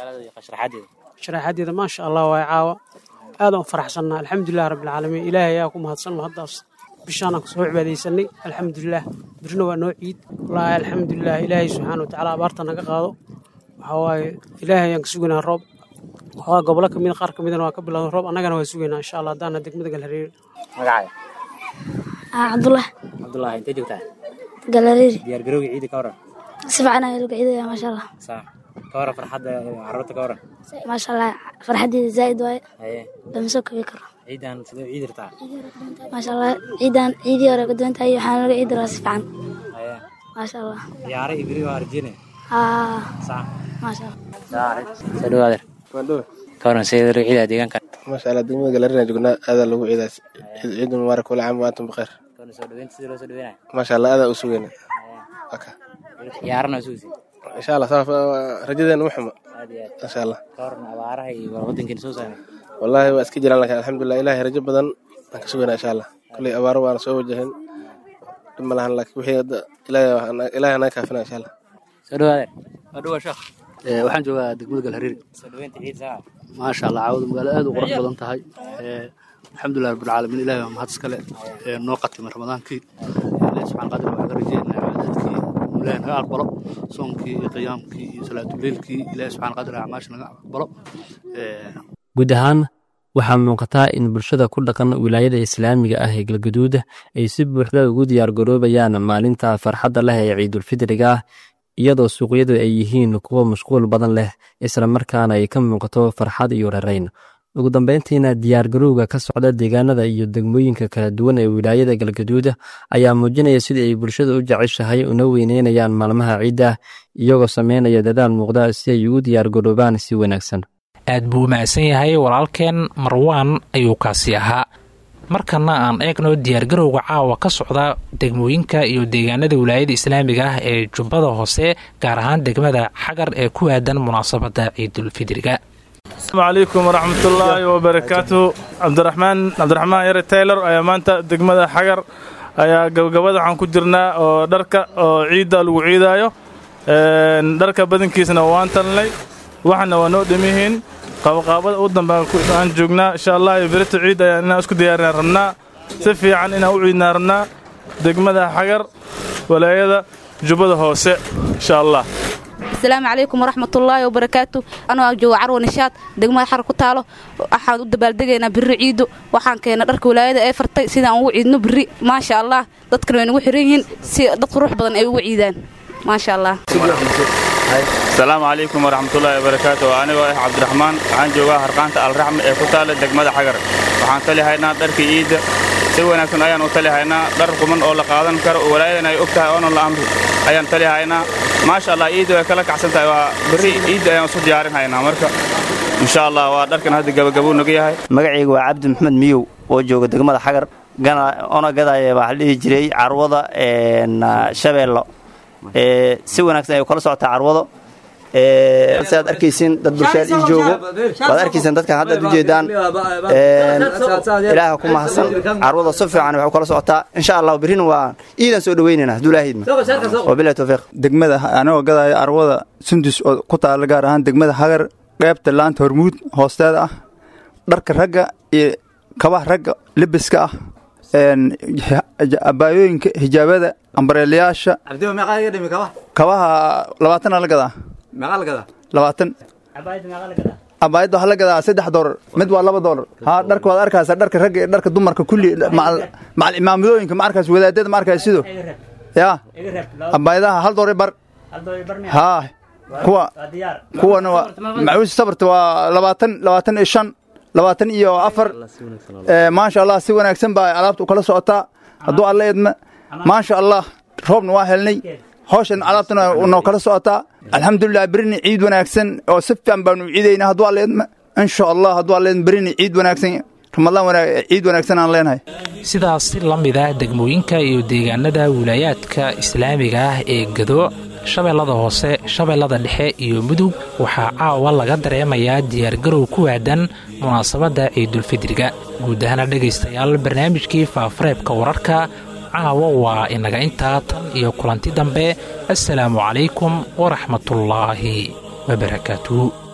sharaxadeeda maasha allah waay caawa aadaan u faraxsannaa alxamdulilah rabbilcaalamiin ilaahay ayaa ku mahadsan mahaddaas bishaanaan kusoo cibaadaysanay alxamdulilah birna waa noo ciid wallaahi alxamdulilah ilaahay subxaana watacaala abaarta naga qaado waxaa waaye ilaahay ayaan ka sugaynaa roob waxaa gobolo kamid qaar ka midana waa ka bilowda roob annagana waa sugaynaa insha allah haddaana degmada galhareeri magacaaga cabdullah cabdullaahi intee joogtaa galhareeri diyaargarowga ciida ka waran si fiican ayaa laga ciidaya maasha allah saa ka waran farxadda carruurta ka waran maasha allah farxaddeeda zaa'id waaye haye lama soo kobi karo ciidan sidee ciidi rabtaa maasha allah ciidan ciidii hore ka duwan tahay waxaana laga ciidi rabaa si fiican haye maasha allah ciyaare iyo beri waa arjine haa saa maasha allah soo dhawo adeer waandhowe ka waran sidee laga ciidaa deegaanka maasha allah degmada galarina joognaa aadaa lagu ciidaas ciid mubaarak wala caam wa antum bikhayr kana soo dhaweynta sidii loo soo dhaweynaya maasha allah aadaa u sugayna ciyaarana sugaysa insha allah saa rajadeena ma xumo aad iyo aad insha allah ka waran abaaraha iyo wadankeena soo saamay wallaahi waa iska jiraan laakiin alxamdulilah ilaahay rajo badan aan ka sugaynaa insha allah kulley abaaro waana soo wajahin dhib ma lahan laakiin wixii hadda ilaahay anaga kaafina insha allah soo dhawo adeer waa dhawaa sheekh waxaan joogaa degmada galhareeri soo dhaweynta ciid saa maasha allah caawada magaalo aad u qurux badan tahay alxamdulilah rabbilcaalamiin ilahi waa mahad iskale noo qatimay ramadaankii ilahi subxaan qadir waxaan ka rajeynaa cibaadaadkii ilahi naga aqbalo soonkii iyo qiyaamkii iyo salaatuleylkii ilahi subxaan qadir acmaasha naga aqbalo guud ahaan waxaa muuqataa in bulshada ku dhaqan wilaayada islaamiga ah ee galgaduud ay si buuxda ugu diyaargaroobayaan maalinta farxadda leh ee ciidulfidriga ah iyadoo suuqyadu ay yihiin kuwo mashquul badan leh isla markaana ay ka muuqato farxad iyo rarayn ugu dambeyntiina diyaargarowga ka socda deegaanada iyo degmooyinka kala duwan ee wilaayada galgaduud ayaa muujinaya sidii ay bulshada u jeceshahay una weyneynayaan maalmaha ciidda iyagoo sameynaya dadaal muuqda si ay ugu diyaargaroobaan si wanaagsan aad buu u mahadsan yahay walaalkeen marwaan ayuu kaasi ahaa markana aan eegno diyaargarowga caawa ka socda degmooyinka iyo deegaanada wilaayada islaamiga ah ee jubbada hoose gaar ahaan degmada xagar ee ku aadan munaasabada ciidulfidriga asalaamu calaykum waraxmatullaahi wabarakaatuhu cabdiraxmaan cabdiraxmaan yare taylor ayaa maanta degmada xagar ayaa gabagabada waxaan ku jirnaa oo dharka oo ciidda lagu ciidaayo dharka badankiisna waan talnay waxana waa noo dhamihiin qaabaqaabada u dambe aan joognaa insha allah berito ciid ayaan inaan isku diyaarinaa rabnaa si fiican inaan u ciidnaa rabnaa degmada xagar walaayada jubbada hoose insha allah asalaamu calaykum waraxmatullaahi wabarakaatu anoo jooga carwa nishaad degmada xar ku taalo waxaan u dabaaldegaynaa birri ciidu waxaan keena dharka walaayada ee fartay sidaan ugu ciidno birri maasha allah dadkana way nagu xiran yihiin si dad qurux badan ay ugu ciidaan maasha allah asalaamu calaykum waraxmatullaahi wabarakaatu anigoo ah cabdiraxmaan waxaan joogaa harqaanta alraxme ee ku taala degmada xagar waxaan tali haynaa dharkii ciidda si wanaagsan ayaan u tali haynaa dhar quman oo la qaadan karo oo walaayadan ay og tahay oonan la amri ayaan tali haynaa maasha allah ciidda way kala kacsan tahay waa berri ciidda ayaan isu diyaarin haynaa marka insha allah waa dharkan hadda gabagabuu naga yahay magacayga waa cabdi maxmed miyow oo jooga degmada xagar ona gadaya waxaa la dhihi jiray carwada shabeello si wanaagsan ay kala socotaa carwado si aad arkaysiin dad bulshaad ii joogo waad arkaysaan dadkan hadda ad ujeedaan ilaaha ku mahadsan carwada si fiican waxay kala socotaa insha allah berrina waa iidaan soo dhaweynayna hadduu ilaahidma wabilahi tawfiiq degmada anigoo gadaya carwada sundus oo ku taala gaar ahaan degmada hagar qaybta laanta hormuud hoosteeda ah dharka ragga iyo kabaha ragga lebiska ah abaayooyinka hijaabada ambareelayaasha kabaha labaatana la gadaa labaatan abaayadda waxaa la gadaa saddex doolar mid waa laba doolar ha dharka waad arkaysaa dharka ragga iyo dharka dumarka kulli macal imaamadooyinka ma arkays wadaadada ma arkays sido yaa abaayadaha hal doolar bar haa kuwa kuwana waa macuusi sabarta waa labaatan labaatan iyo shan labaatan iyo afar maasha allah si wanaagsan baa alaabta u kala socotaa hadduu alla idma maasha allah roobna waa helnay hawshan alaabtana noo kala socotaa alxamdulilah berrini ciid wanaagsan oo si fiican baanu ciidaynaa hadduu alla idma insha allah hadduu alla idma berrini ciid wanaagsan ramadaan ciid wanaagsan aan leenahay sidaas si la mid ah degmooyinka iyo deegaanada wilaayaadka islaamiga ah ee gado shabeellada hoose shabeellada dhexe iyo mudug waxaa caawa laga dareemayaa diyaargarow ku aadan munaasabadda ciidulfidriga guud ahaana dhegaystayaal barnaamijkii faafareebka wararka caawa waa inaga intaa tan iyo kulanti dambe assalaamu calaykum waraxmatullaahi wabarakaatu